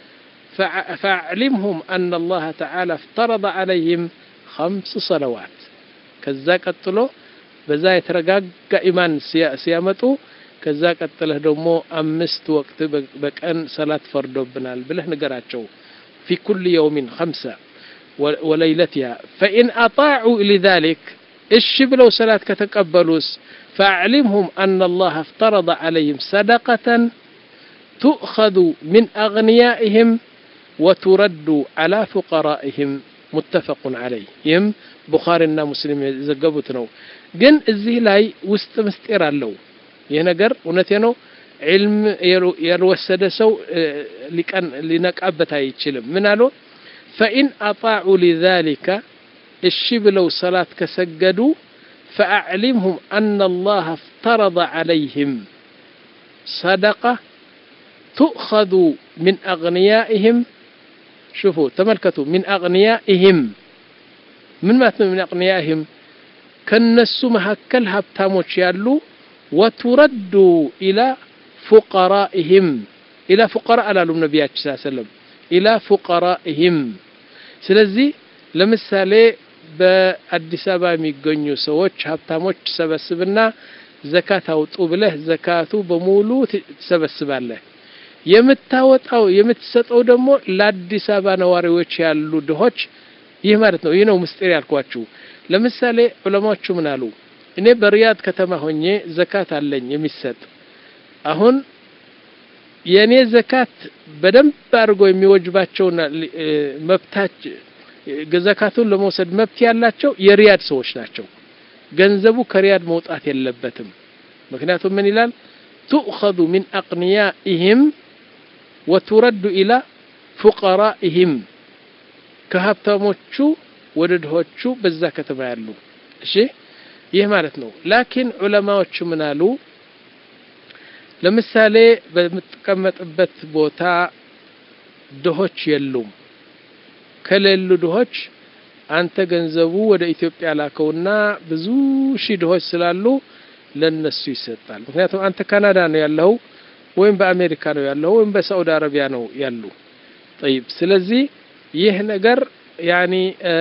ፈአዕሊምሁም አነ አላህ ተዓላ እፍተረض ዓለይህም ኸምስ ሰለዋት ከዛ ቀጥሎ በዛ የተረጋጋ ኢማን ሲያመጡ ከዛ ቀጥለህ ደግሞ አምስት ወቅት በቀን ሰላት ፈርዶብናል ብለህ ንገራቸው። ፊ ኩል የውሚን ኸምሰ ወለይለትያ ፈኢን አጣዑ ሊዛሊክ እሺ ብለው ሰላት ከተቀበሉስ ፈአዕሊምሁም አነ አላህ እፍተረض ዓለይህም ሰደቀተን ቱእኸዙ ሚን አግንያኢህም ወቱረዱ ዓላ ፉቀራኢህም ሙተፈቁን ዓለይህ ይህም ቡኻሪና ሙስሊም የዘገቡት ነው። ግን እዚህ ላይ ውስጥ ምስጢር አለው። ይህ ነገር እውነቴ ነው። ዒልም ያልወሰደ ሰው ሊነቃበት አይችልም። ምን አሉ? ፈኢን አጣዑ ሊዛሊከ እሺ ብለው ሰላት ከሰገዱ ፈአዕሊምሁም አነ አላህ እፍተረض ዓለይህም ሰደቃ ቱእኸዙ ሚን አግንያኢህም ሽፉ ተመልከቱ። ሚን አግንያኢህም ምን ማለት ነው? ሚን አግንያኢህም ከነሱ መካከል ሀብታሞች ያሉ ወቱረዱ ኢላ ፉቀራኢህም ኢላ ፉቀራ አላሉም ነቢያችን ስ ሰለም ኢላ ፉቀራኢህም። ስለዚህ ለምሳሌ በአዲስ አበባ የሚገኙ ሰዎች ሀብታሞች ትሰበስብና ዘካት አውጡ ብለህ ዘካቱ በሙሉ ትሰበስባለህ። የምታወጣው የምትሰጠው ደግሞ ለአዲስ አበባ ነዋሪዎች ያሉ ድሆች ይህ ማለት ነው። ይህ ነው ምስጢር ያልኳችሁ። ለምሳሌ ዑለማዎቹ ምን አሉ? እኔ በሪያድ ከተማ ሆኜ ዘካት አለኝ የሚሰጥ አሁን የእኔ ዘካት በደንብ አድርጎ የሚወጅባቸውና መብታች ዘካቱን ለመውሰድ መብት ያላቸው የሪያድ ሰዎች ናቸው። ገንዘቡ ከሪያድ መውጣት የለበትም። ምክንያቱም ምን ይላል? ቱእኸዙ ሚን አቅንያኢህም ወቱረዱ ኢላ ፉቀራኢህም ከሀብታሞቹ ወደ ድሆቹ በዛ ከተማ ያሉ። እሺ ይህ ማለት ነው። ላኪን ዑለማዎቹ ምን አሉ? ለምሳሌ በምትቀመጥበት ቦታ ድሆች የሉም። ከሌሉ ድሆች አንተ ገንዘቡ ወደ ኢትዮጵያ ላከውና ብዙ ሺህ ድሆች ስላሉ ለነሱ ይሰጣል። ምክንያቱም አንተ ካናዳ ነው ያለው ወይም በአሜሪካ ነው ያለው ወይም በሳዑዲ አረቢያ ነው ያሉ። ጠይብ ስለዚህ ይህ ነገር ያኒ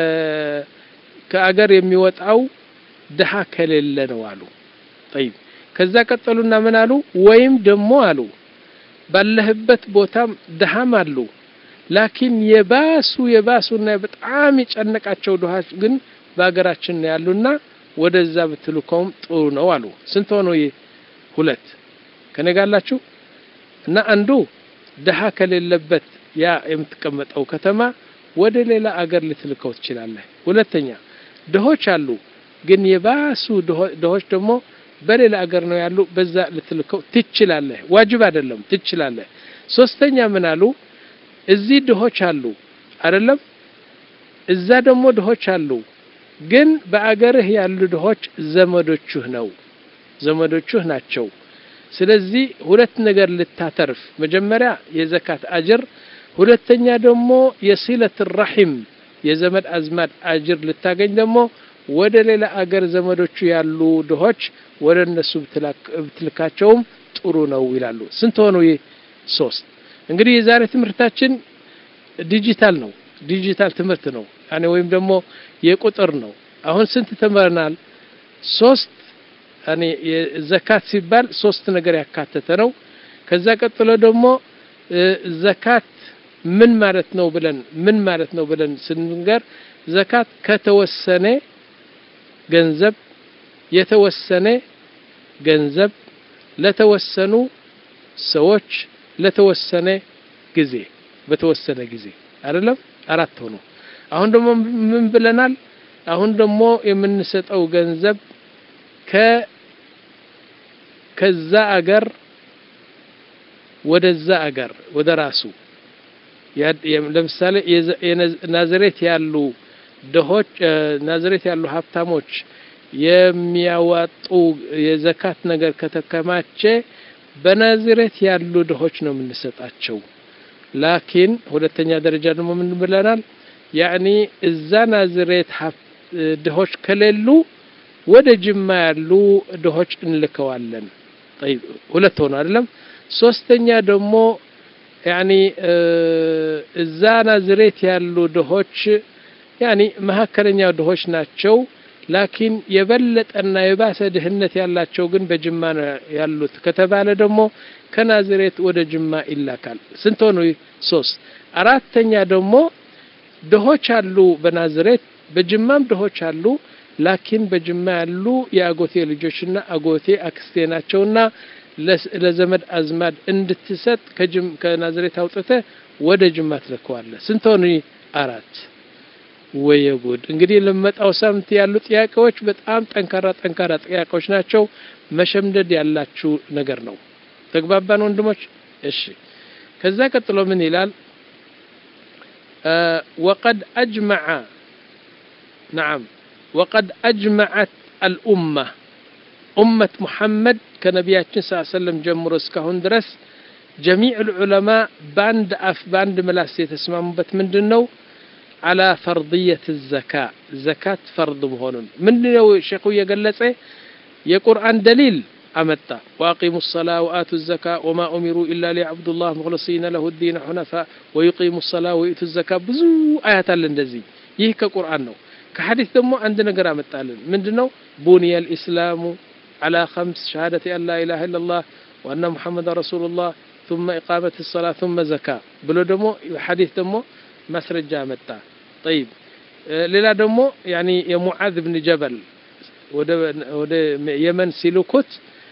ከአገር የሚወጣው ድሃ ከሌለ ነው አሉ። ጠይብ ከዛ ቀጠሉና ምን አሉ? ወይም ደግሞ አሉ ባለህበት ቦታም ድሃም አሉ ላኪን የባሱ የባሱና በጣም የጨነቃቸው ድሃች ግን በሀገራችን ነው ያሉና ወደዛ ብትልከውም ጥሩ ነው አሉ። ስንት ሆኖ? ይህ ሁለት ከነጋላችሁ እና አንዱ ድሃ ከሌለበት ያ የምትቀመጠው ከተማ ወደ ሌላ አገር ልትልከው ትችላለህ። ሁለተኛ ድሆች አሉ፣ ግን የባሱ ድሆች ደግሞ በሌላ አገር ነው ያሉ፣ በዛ ልትልከው ትችላለህ። ዋጅብ አይደለም፣ ትችላለህ። ሶስተኛ ምን አሉ? እዚህ ድሆች አሉ አይደለም፣ እዛ ደግሞ ድሆች አሉ፣ ግን በአገርህ ያሉ ድሆች ዘመዶችህ ነው ዘመዶችህ ናቸው። ስለዚህ ሁለት ነገር ልታተርፍ፣ መጀመሪያ የዘካት አጅር፣ ሁለተኛ ደግሞ የሲለት ረሒም የዘመድ አዝማድ አጅር ልታገኝ ደግሞ ወደ ሌላ አገር ዘመዶቹ ያሉ ድሆች ወደ እነሱ ብትልካቸውም ጥሩ ነው ይላሉ። ስንት ሆኑ? ይህ ሶስት። እንግዲህ የዛሬ ትምህርታችን ዲጂታል ነው፣ ዲጂታል ትምህርት ነው ያኔ ወይም ደግሞ የቁጥር ነው። አሁን ስንት ተምረናል? ሶስት ያኔ ዘካት ሲባል ሶስት ነገር ያካተተ ነው። ከዛ ቀጥሎ ደግሞ ዘካት ምን ማለት ነው ብለን ምን ማለት ነው ብለን ስንገር ዘካት ከተወሰነ ገንዘብ የተወሰነ ገንዘብ ለተወሰኑ ሰዎች ለተወሰነ ጊዜ በተወሰነ ጊዜ አይደለም። አራት ሆኖ አሁን ደግሞ ምን ብለናል? አሁን ደግሞ የምንሰጠው ገንዘብ ከ ከዛ አገር ወደዛ አገር ወደ ራሱ ለምሳሌ ናዝሬት ያሉ ድሆች ናዝሬት ያሉ ሀብታሞች የሚያዋጡ የዘካት ነገር ከተከማቸ በናዝሬት ያሉ ድሆች ነው የምንሰጣቸው። ላኪን ሁለተኛ ደረጃ ደግሞ ምን ብለናል? ያዕኒ እዛ ናዝሬት ድሆች ከሌሉ ወደ ጅማ ያሉ ድሆች እንልከዋለን። ጠይብ ሁለት ሆኖ አይደለም። ሶስተኛ ደግሞ ያኒ እዛ ናዝሬት ያሉ ድሆች ያኒ መካከለኛ ድሆች ናቸው። ላኪን የበለጠና የባሰ ድህነት ያላቸው ግን በጅማ ነው ያሉት ከተባለ ደግሞ ከናዝሬት ወደ ጅማ ይላካል። ስንት ሆኑ? ሶስት። አራተኛ ደግሞ ድሆች አሉ በናዝሬት በጅማም ድሆች አሉ። ላኪን በጅማ ያሉ የአጎቴ ልጆችና አጎቴ አክስቴ ናቸውና ለዘመድ አዝማድ እንድትሰጥ ከናዝሬት አውጥተ ወደ ጅማ ትልከዋለህ። ስንት ሆኑ? አራት። ወየ ጉድ! እንግዲህ ለመጣው ሳምንት ያሉ ጥያቄዎች በጣም ጠንካራ ጠንካራ ጥያቄዎች ናቸው። መሸምደድ ያላችሁ ነገር ነው። ተግባባን ወንድሞች? እሺ። ከዛ ቀጥሎ ምን ይላል? ወቀድ አጅመዐ ነዓም ወቀድ አጅመዐት አልኡማ ኡመት ሙሐመድ ከነቢያችን ስ ሰለም ጀምሮ እስካሁን ድረስ ጀሚዕ ልዑለማ በአንድ አፍ በአንድ ምላስ የተስማሙበት ምንድን ነው? አላ ፈርድየት ዘካ ዘካት ፈርድ መሆኑን ምንድን ነው ሼኹ እየገለጸ የቁርአን ደሊል አመጣ። ወአቂሙ ሰላ ወአቱ ዘካ ወማ ኡሚሩ ኢላ ሊያዕቡዱ ላህ ሙክለሲነ ለሁ ዲነ ሑነፋ ወዩቂሙ ሰላ ወዩቱ ዘካ ብዙ አያት አለ እንደዚህ። ይህ ከቁርአን ነው። ከሐዲስ ደግሞ አንድ ነገር አመጣልን። ምንድን ነው? ቡንየ ልእስላሙ አላ ከምስ ሸሃደት አን ላ ኢላሃ ኢለላህ ወአነ ሙሐመድ ረሱሉላህ ثم إقامة الصلاة ثم زكاة ብሎ ደግሞ ሐዲስ ደግሞ ማስረጃ መጣ። ጠይብ ሌላ ደግሞ ያኒ የሙዓዝ ብን ጀበል ወደ የመን ሲልኩት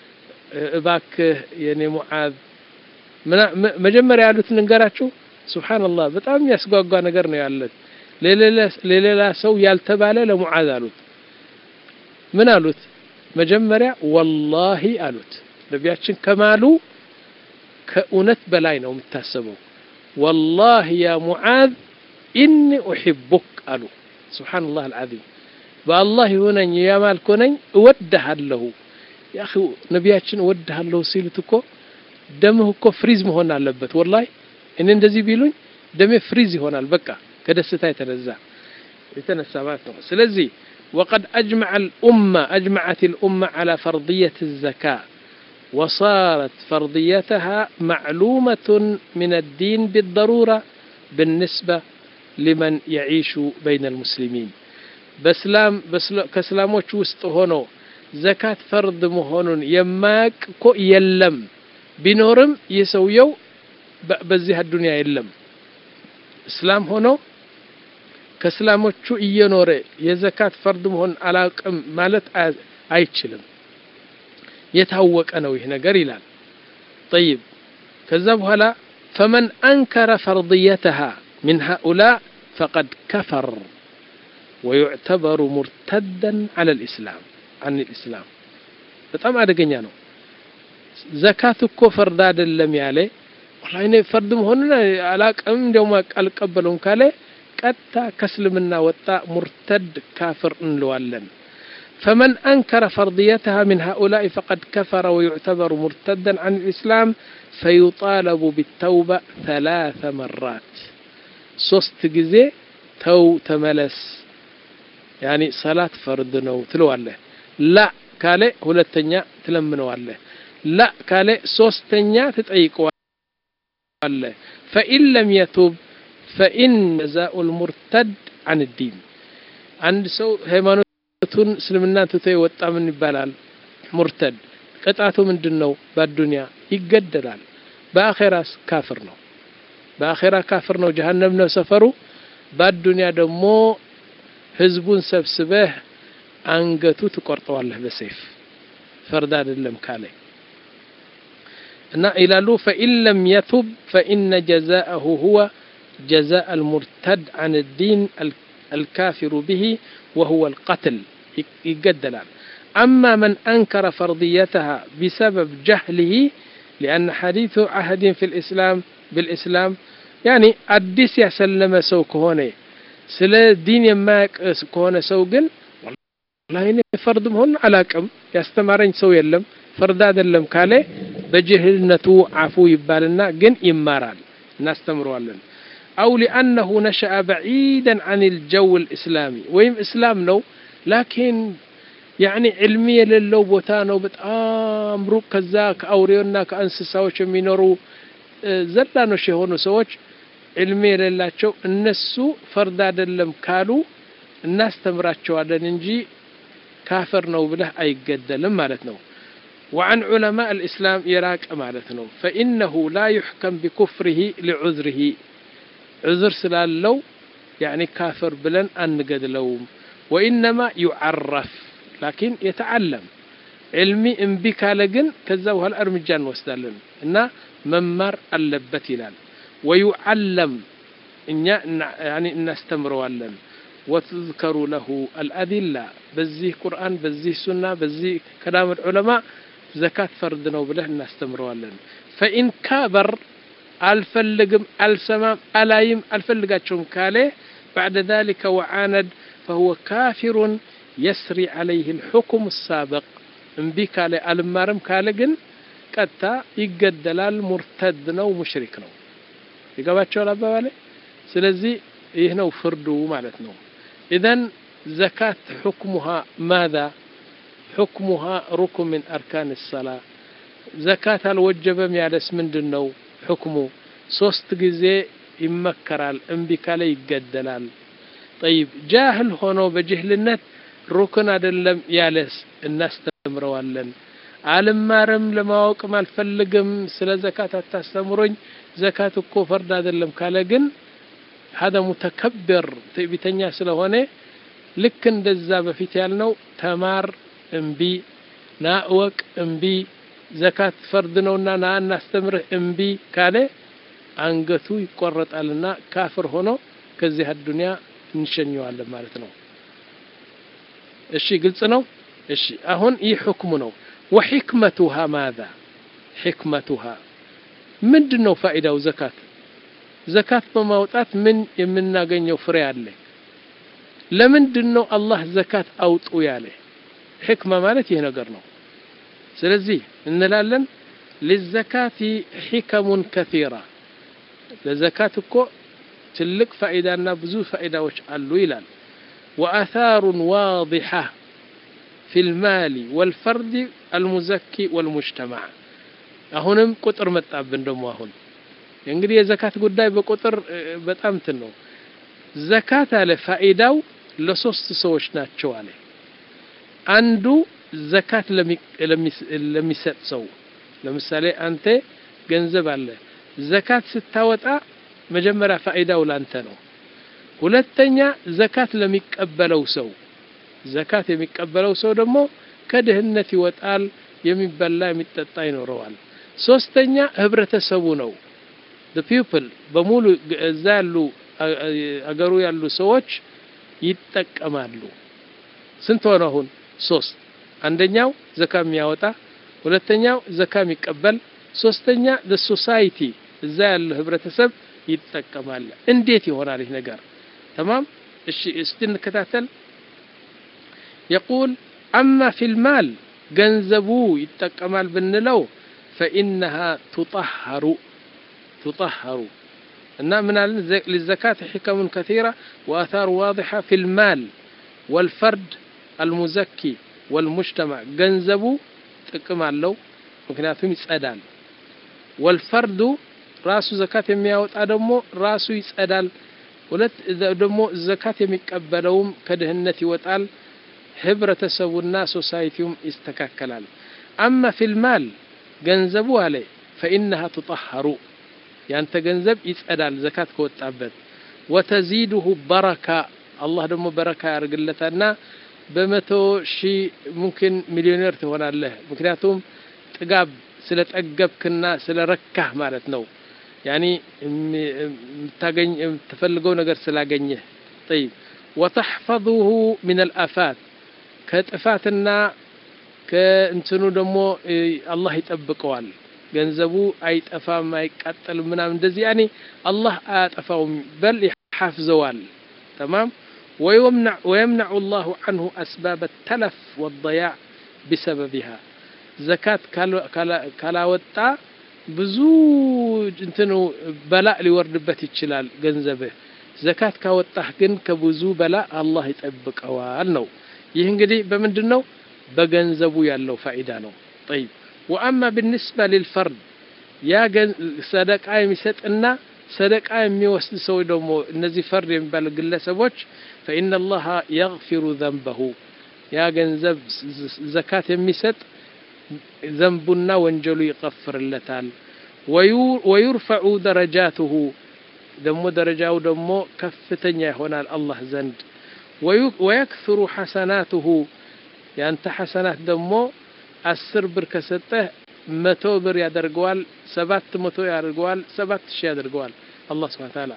እባክህ የኔ ሙዓዝ መጀመሪያ ያሉት ልንገራችሁ። ሱብሓነላህ በጣም የሚያስጓጓ ነገር ነው ያለት። ለሌላ ሰው ያልተባለ ለሙዓዝ አሉት። ምን አሉት? መጀመሪያ ወላሂ አሉት። ነቢያችን ከማሉ ከእውነት በላይ ነው የምታሰበው። ወላሂ ያ ሙዓዝ ኢኒ ኡሒቡክ አሉ። ሱብሓነላህ አልዓዚም በአላህ ይሁነኝ ያማልኮ ነኝ እወድሃለሁ። ያኺ ነቢያችን እወድሃለሁ ሲሉት እኮ ደምህ እኮ ፍሪዝ መሆን አለበት። ወላሂ እኔ እንደዚህ ቢሉኝ ደሜ ፍሪዝ ይሆናል። በቃ ከደስታ የተነዛ የተነሳ ማለት ነው። ስለዚህ ወቀድ አጅመዐ ልኡማ አጅመዐት ልኡማ ዐላ ፈርድየት ዘካ ወሳረት ፈርድየተሃ ማዕሉመቱን ምን አዲን ቢደሩራ ብንስባ ሊመን የዒሹ በይነ ልሙስሊሚን በስላም ከእስላሞች ውስጥ ሆኖ ዘካት ፈርድ መሆኑን የማያውቅ እኮ የለም። ቢኖርም ይህ ሰውየው በዚህ አዱንያ የለም። እስላም ሆኖ ከእስላሞቹ እየኖረ የዘካት ፈርድ መሆን አላውቅም ማለት አይችልም። የታወቀ ነው ይህ ነገር ይላል። ጠይብ ከዛ በኋላ ፈመን አንከረ ፈርድየተሃ ሚን ሃኡላ ፈቀድ ከፈር ወዩዕተበሩ ሙርተደን ዐለ ልእስላም አን ልእስላም በጣም አደገኛ ነው። ዘካት እኮ ፈርድ አይደለም ያለ ወላሂ እኔ ፈርድ መሆኑን አላቅም እንዲያውም አልቀበለውም ካለ ቀጥታ ከእስልምና ወጣ፣ ሙርተድ ካፍር እንለዋለን። ፈመን አንከረ ፈርድየተሃ ምን ሃኡላኢ ፈቀድ ከፈረ ወዩዕተበሩ ሙርተደን ዐን ልእስላም ፈዩጣለቡ ቢተውባ ተላተ መራት ሶስት ጊዜ ተው ተመለስ ያኒ ሰላት ፈርድ ነው ትለዋለህ። ላ ካለ ሁለተኛ ትለምነዋለህ። ላ ካለ ሶስተኛ ትጠይቀዋለህ። ፈኢን ለም የቱብ ፈኢን ጀዛኡ ልሙርተድ አን ዲን አንድ ሰው ሃይማኖቱን እስልምናን ትቶ የወጣ ምን ይባላል? ሙርተድ። ቅጣቱ ምንድን ነው? በአዱንያ ይገደላል። በአኼራስ ካፍር ነው። በአኼራ ካፍር ነው፣ ጀሀነም ነው ሰፈሩ። በአዱንያ ደግሞ ህዝቡን ሰብስበህ አንገቱ ትቆርጠዋለህ በሰይፍ ፈርድ አይደለም ካለ እና ይላሉ ፈኢን ለም የቱብ ፈኢነ ጀዛአሁ ሁወ ጀዛء አልሙርተድ አን ዲን አልካፊሩ ብሂ ወሁወ አልቀትል ይገደላል። አማ መን አንከረ ፈርድየተሃ ቢሰበብ ጀህሊሂ ሊአነ ሐዲቱ አህድን ፊ ልእስላም ብልእስላም ያኒ አዲስ ያሰለመ ሰው ከሆነ ስለ ዲን የማያውቅ ከሆነ ሰው ግን ወላሂ እኔ ፈርድ መሆኑን አላውቅም፣ ያስተማረኝ ሰው የለም፣ ፈርድ አይደለም ካለ በጅህልነቱ አፉ ይባልና ግን ይማራል። እናስተምረዋለን አው ሊአነሁ ነሸአ በዒደን አን ልጀው ልእስላሚ ወይም እስላም ነው ላኪን ያኒ ዕልሚ የሌለው ቦታ ነው በጣም ሩቅ ከዛ ከአውሬውና ከእንስሳዎች የሚኖሩ ዘላኖች የሆኑ ሰዎች ዕልሚ የሌላቸው እነሱ ፈርድ አይደለም ካሉ እናስተምራቸዋለን እንጂ ካፈር ነው ብለህ አይገደልም ማለት ነው وعن علماء الإسلام يراك مالتنا فإنه لا يحكم بكفره لعذره عذر سلالو يعني كافر بلن أنقد لوم وإنما يعرف لكن يتعلم علمي انبك لقن كذا هالأرمجان وسدالن إن ممر اللبت لال ويعلم إن يعني نستمروا وتذكر له الأدلة بزيه قرآن بزيه سنة بزيه كلام العلماء زكاة فرد ነው ብለህ እናስተምረዋለን فإن كابر አልፈልግም አልሰማም አላይም አልፈልጋቸውም ካለ بعد ذلك وعاند فهو كافر يسري عليه الحكم السابق እምቢ ካለ አልማርም ካለ ግን ቀጥታ ይገደላል ሙርተድ ነው ሙሽሪክ ነው ይገባቸዋል አባባሌ ስለዚህ ይህ ነው ፍርዱ ማለት ነው ኢዘን ዘካት ሕክሙሃ ማذا حكمها ركن من أركان الصلاة زكاة الوجبم يالس من دنو حكمه ሶስት ጊዜ ይመከራል እምቢ ካለ ይገደላል ጠይብ ጃህል ሆኖ በጅህልነት ሩክን አይደለም ያለስ እናስተምረዋለን አልማርም ለማወቅም አልፈልግም ስለ ዘካት አታስተምሮኝ ዘካት እኮ ፈርድ አይደለም ካለ ግን هذا متكبر ትዕቢተኛ ስለሆነ ልክ እንደዛ በፊት ያልነው ተማር እምቢ ና እወቅ እምቢ ዘካት ፈርድ ነውና ና እናስተምርህ እምቢ ካለ አንገቱ ይቆረጣልና ካፍር ሆኖ ከዚህ አዱንያ እንሸኘዋለን ማለት ነው እሺ ግልጽ ነው እሺ አሁን ይህ ሕክሙ ነው ወሕክመቱሃ ማዛ ሕክመቱሃ ምንድን ነው ፋኢዳው ዘካት ዘካት በማውጣት ምን የምናገኘው ፍሬ አለ ለምንድን ነው አላህ ዘካት አውጡ ያለ ሕክማ ማለት ይህ ነገር ነው ስለዚህ እንላለን ሊዘካቲ ሒከሙን ከቲራ ለዘካት እኮ ትልቅ ፋኢዳና ብዙ ፋኢዳዎች አሉ ይላል ወአታሩን ዋضሐ في المال والفرد المزكي والمجتمع አሁንም ቁጥር መጣብን ደግሞ አሁን እንግዲህ የዘካት ጉዳይ በቁጥር በጣም እንትን ነው ዘካት አለ ፋኢዳው ለሶስት ሰዎች ናቸው አለ አንዱ ዘካት ለሚሰጥ ሰው ለምሳሌ አንተ ገንዘብ አለ ዘካት ስታወጣ መጀመሪያ ፋኢዳው ላንተ ነው ሁለተኛ ዘካት ለሚቀበለው ሰው ዘካት የሚቀበለው ሰው ደግሞ ከድህነት ይወጣል የሚበላ የሚጠጣ ይኖረዋል ሶስተኛ ህብረተሰቡ ነው the people በሙሉ እዛ ያሉ አገሩ ያሉ ሰዎች ይጠቀማሉ ስንት ሆነ አሁን ሶስት አንደኛው ዘካ የሚያወጣ ሁለተኛው ዘካ የሚቀበል ሶስተኛ the society እዛ ያለ ህብረተሰብ ይጠቀማል እንዴት ይሆናል ይህ ነገር تمام እሺ እስቲ እንከታተል يقول أما في المال ገንዘቡ ይጠቀማል ብንለው فإنها تطهر تطهر እና ምን አለን للزكاة حكم كثيرة وآثار واضحة في المال والفرد المزكي والمجتمع ገንዘቡ ጥቅም አለው ምክንያቱም ይጸዳል ወልፈርዱ ራሱ ዘካት የሚያወጣ ደግሞ ራሱ ይጸዳል ሁለት ደግሞ ዘካት የሚቀበለውም ከድህነት ይወጣል ህብረተሰቡና ሶሳይቲውም ይስተካከላል አማ ፊልማል ገንዘቡ አለ ፈኢነሃ ትጠሐሩ ያንተ ገንዘብ ይጸዳል ዘካት ከወጣበት ወተዚድሁ በረካ አላህ ደግሞ በረካ ያደርግለታልና በመቶ ሺህ ሙምኪን ሚሊዮኔር ትሆናለህ ምክንያቱም ጥጋብ ስለ ጠገብክና ስለ ረካህ ማለት ነው ያኒ የምታገኝ የምትፈልገው ነገር ስላገኘህ ጠይብ ወተሕፈظሁ ምን አልአፋት ከጥፋትና ከእንትኑ ደግሞ አላህ ይጠብቀዋል ገንዘቡ አይጠፋም አይቃጠልም ምናምን እንደዚህ ያኔ አላህ አያጠፋውም በል ይሐፍዘዋል ተማም ويمنع ويمنع الله عنه أسباب التلف والضياع بسببها زكاة كلا وطا ብዙ እንትኑ በላእ ሊወርድበት ይችላል ገንዘብህ። ዘካት ካወጣህ ግን ከብዙ በላእ አላህ ይጠብቀዋል ነው። ይህ እንግዲህ በምንድን ነው? በገንዘቡ ያለው ፋኢዳ ነው። ጠይብ ወአማ ብንስባ ሊልፈርድ ያ ሰደቃ የሚሰጥና ሰደቃ የሚወስድ ሰው ደግሞ እነዚህ ፈርድ የሚባሉ ግለሰቦች ፈኢነ ላሀ የግፊሩ ዘንበሁ ያ ገንዘብ ዘካት የሚሰጥ ዘንቡና ወንጀሉ ይቀፍርለታል። ወዩርፈዑ ደረጃትሁ ደግሞ ደረጃው ደግሞ ከፍተኛ ይሆናል አላህ ዘንድ። ወየክثሩ ሐሰናትሁ ያንተ ሐሰናት ደግሞ አስር ብር ከሰጠህ መቶ ብር ያደርገዋል፣ ሰባት መቶ ያደርገዋል፣ ሰባት ሺህ ያደርገዋል አላህ ስብሐነ ወተዓላ።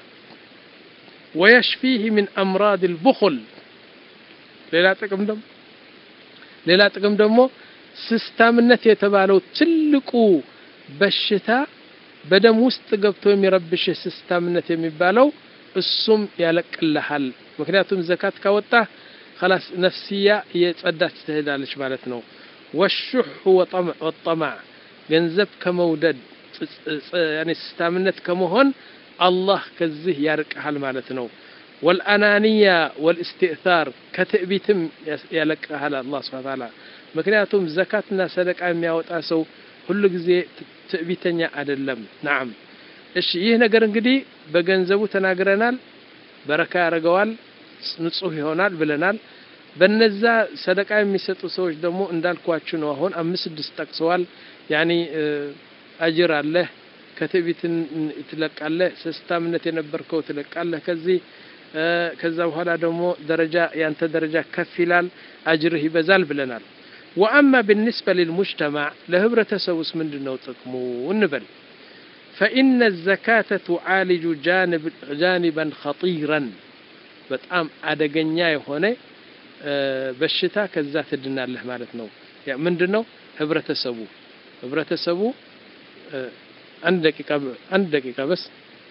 ወየሽፊህ ሚን አምራድ ልቡኹል ሌላ ጥቅም ደግሞ ሌላ ጥቅም ደግሞ ስስታምነት የተባለው ትልቁ በሽታ በደም ውስጥ ገብቶ የሚረብሽ ስስታምነት የሚባለው እሱም ያለቅልሃል። ምክንያቱም ዘካት ካወጣህ خلاص ነፍስያ እየጸዳች ትሄዳለች ማለት ነው። ወሹሕ ወጠማዕ ገንዘብ ከመውደድ ያኔ ስስታምነት ከመሆን አላህ ከዚህ ያርቅሃል ማለት ነው። ወልአናንያ ወልእስትእታር ከትዕቢትም ያለቅሃል አላህ ስብሐ ወተዓላ። ምክንያቱም ዘካትና ሰደቃ የሚያወጣ ሰው ሁሉ ጊዜ ትዕቢተኛ አይደለም። ናም እሺ፣ ይህ ነገር እንግዲህ በገንዘቡ ተናግረናል። በረካ ያደርገዋል፣ ንጹህ ይሆናል ብለናል። በነዛ ሰደቃ የሚሰጡ ሰዎች ደግሞ እንዳልኳችሁ ነው። አሁን አምስት ስድስት ጠቅሰዋል። ያኒ አጅር አለህ፣ ከትዕቢት ትለቃለህ፣ ስስታምነት የነበርከው ትለቃለህ ከዚህ ከዛ በኋላ ደግሞ ደረጃ ያንተ ደረጃ ከፍ ይላል፣ አጅርህ ይበዛል ብለናል። ወአማ ብንስበ ልልሙጅተማዕ ለህብረተሰቡስ ምንድን ነው ጥቅሙ እንበል። ፈኢነ ዘካተ ቱዓሊጁ ጃኒበን ኸጢረን በጣም አደገኛ የሆነ በሽታ ከዛ ትድናለህ ማለት ነው። ምንድን ነው ህብረተሰቡ ህብረተሰቡ አንድ ደቂቃ አንድ ደቂቃ በስ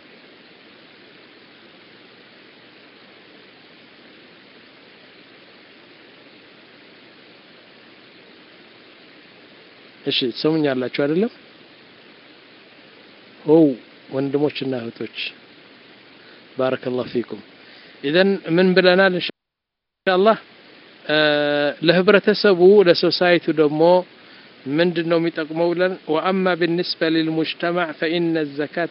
እሺ ትሰሙኛላችሁ አይደለም? ኦ ወንድሞችና እህቶች ባረከላሁ ፊኩም። ኢዘን ምን ብለናል? ኢንሻአላህ ለህብረተሰቡ ለሶሳይቲው ደግሞ ምንድን ነው የሚጠቅመው ብለን ወአማ ብንስበ ሊልሙጅተማዕ ፈኢነ ዘካተ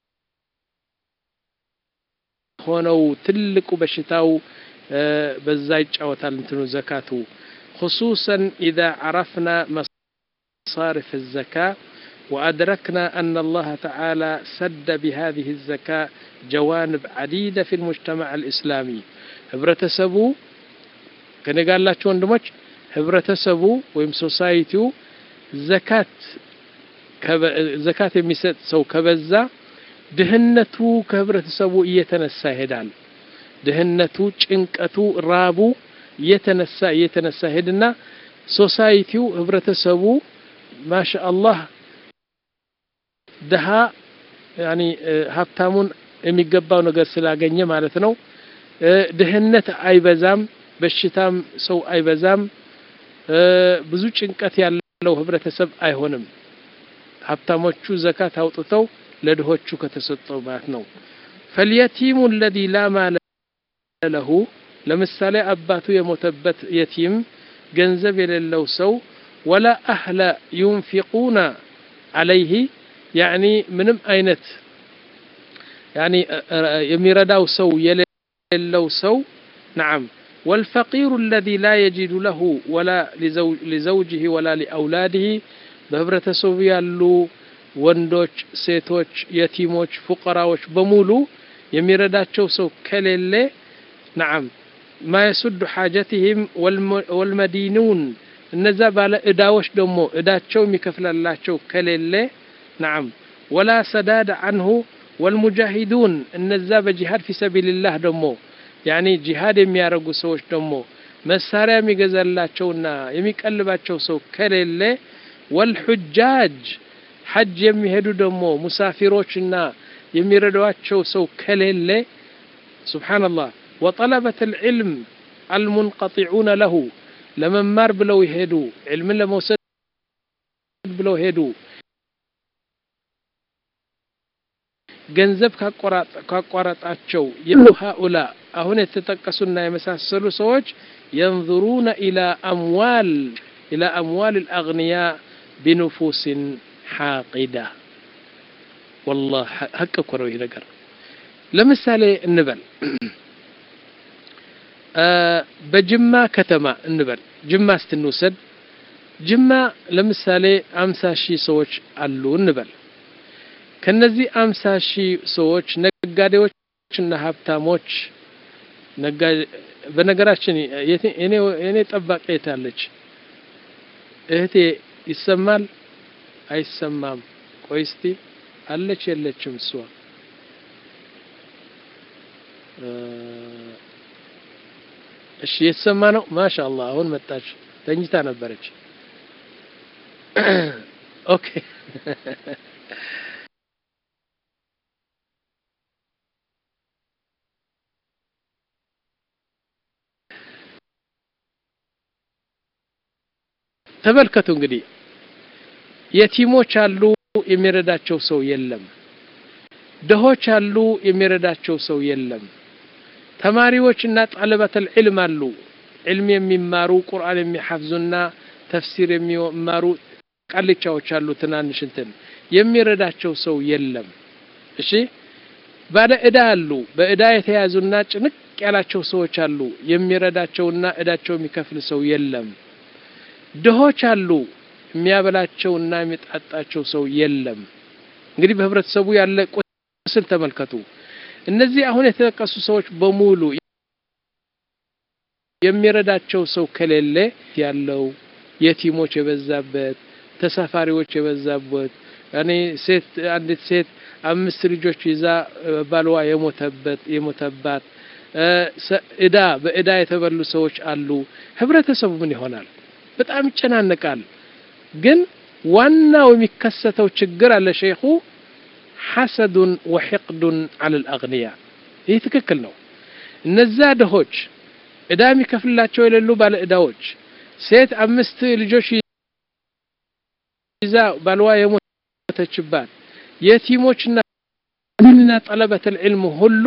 ሆነው ትልቁ በሽታው በዛ ይጫወታል እንትኑ ዘካቱ خصوصا إذا عرفنا مصارف الزكاة وأدركنا أن الله تعالى سد بهذه الزكاة جوانب عديدة في المجتمع الإسلامي ህብረተሰቡ ከኔ ጋር ያላችሁ ወንድሞች ህብረተሰቡ ወይም ሶሳይቲው ዘካት ዘካት የሚሰጥ ሰው ከበዛ ድህነቱ ከህብረተሰቡ እየተነሳ ይሄዳል። ድህነቱ፣ ጭንቀቱ፣ ራቡ እየተነሳ እየተነሳ ሄድና ሶሳይቲው ህብረተሰቡ ማሻአላህ ድሃ ያኒ ሀብታሙን የሚገባው ነገር ስላገኘ ማለት ነው። ድህነት አይበዛም፣ በሽታም ሰው አይበዛም፣ ብዙ ጭንቀት ያለው ህብረተሰብ አይሆንም። ሀብታሞቹ ዘካት አውጥተው ለድሆቹ ከተሰጠው ማለት ነው። ፈልየቲሙ አለዚ ላ ማለ ለሁ ለምሳሌ አባቱ የሞተበት የቲም ገንዘብ የሌለው ሰው ወላ አህለ ዩንፊቁና አለይህ ያኒ ምንም አይነት ያኒ የሚረዳው ሰው የሌለው ሰው ነዓም ወልፈቂሩ አለዚ ላ የጂዱ ለሁ ወላ ሊዘውጅህ ወላ ሊአውላድህ በህብረተሰቡ ያሉ ወንዶች፣ ሴቶች፣ የቲሞች፣ ፉቀራዎች በሙሉ የሚረዳቸው ሰው ከሌለ ነዓም ማ የሱዱ ሓጀትህም ወልመዲኑን እነዛ ባለ እዳዎች ደግሞ እዳቸው የሚከፍላላቸው ከሌለ ነዓም ወላ ሰዳድ አንሁ ወልሙጃሂዱን እነዛ በጂሃድ ፊ ሰቢልላህ ደግሞ ያኒ ጂሃድ የሚያደርጉ ሰዎች ደግሞ መሳሪያ የሚገዛላቸውና የሚቀልባቸው ሰው ከሌለ ወልሑጃጅ ሐጅ የሚሄዱ ደግሞ ሙሳፊሮችና የሚረዷቸው ሰው ከሌለ ሱብሓነላህ ወጠለበት ልዕልም አልሙንቀጢዑነ ለሁ ለመማር ብለው ይሄዱ ዕልምን ለመውሰድ ብለው ሄዱ ገንዘብ ካቋረጣቸው ሃኡላ አሁን የተጠቀሱና የመሳሰሉ ሰዎች የንظሩነ ኢላ አምዋል ኢላ አምዋል አልአግንያ ቢኑፉስን ሓቂዳ ወላሂ ሀቅ እኮ ነው ይህ ነገር ለምሳሌ እንበል በጅማ ከተማ እንበል ጅማ ስትንውሰድ ጅማ ለምሳሌ አምሳ ሺህ ሰዎች አሉ እንበል ከነዚህ አምሳ ሺህ ሰዎች ነጋዴዎችና ሀብታሞች በነገራችን የኔ ጠባቂ የታለች እህቴ ይሰማል አይሰማም ቆይ እስቲ አለች የለችም እሷ እሺ የተሰማ ነው ማሻአላህ አሁን መጣች ተኝታ ነበረች ኦኬ ተመልከቱ እንግዲህ የቲሞች አሉ የሚረዳቸው ሰው የለም ድሆች አሉ የሚረዳቸው ሰው የለም ተማሪዎችና ጣለበተል ዒልም አሉ ዒልም የሚማሩ ቁርአን የሚሐፍዙና ተፍሲር የሚማሩ ቃልቻዎች አሉ ትናንሽ እንትን የሚረዳቸው ሰው የለም እሺ ባለ እዳ አሉ በእዳ የተያዙና ጭንቅ ያላቸው ሰዎች አሉ የሚረዳቸውና እዳቸው የሚከፍል ሰው የለም ድሆች አሉ የሚያበላቸውና የሚጣጣቸው ሰው የለም እንግዲህ በህብረተሰቡ ያለ ቁስል ተመልከቱ እነዚህ አሁን የተጠቀሱ ሰዎች በሙሉ የሚረዳቸው ሰው ከሌለ ያለው የቲሞች የበዛበት ተሳፋሪዎች የበዛበት እኔ ሴት አንዲት ሴት አምስት ልጆች ይዛ ባልዋ የሞተበት የሞተባት እዳ በእዳ የተበሉ ሰዎች አሉ ህብረተሰቡ ምን ይሆናል በጣም ይጨናነቃል ግን ዋናው የሚከሰተው ችግር አለ ሸይኹ ሐሰዱን ወሕቅዱን አለ ልአግንያ ይህ ትክክል ነው እነዛ ድሆች እዳ የሚከፍልላቸው የሌሉ ባለ እዳዎች ሴት አምስት ልጆች ይዛ ባልዋ የሞተችባት የቲሞችና ምንና ጠለበት ልዕልም ሁሉ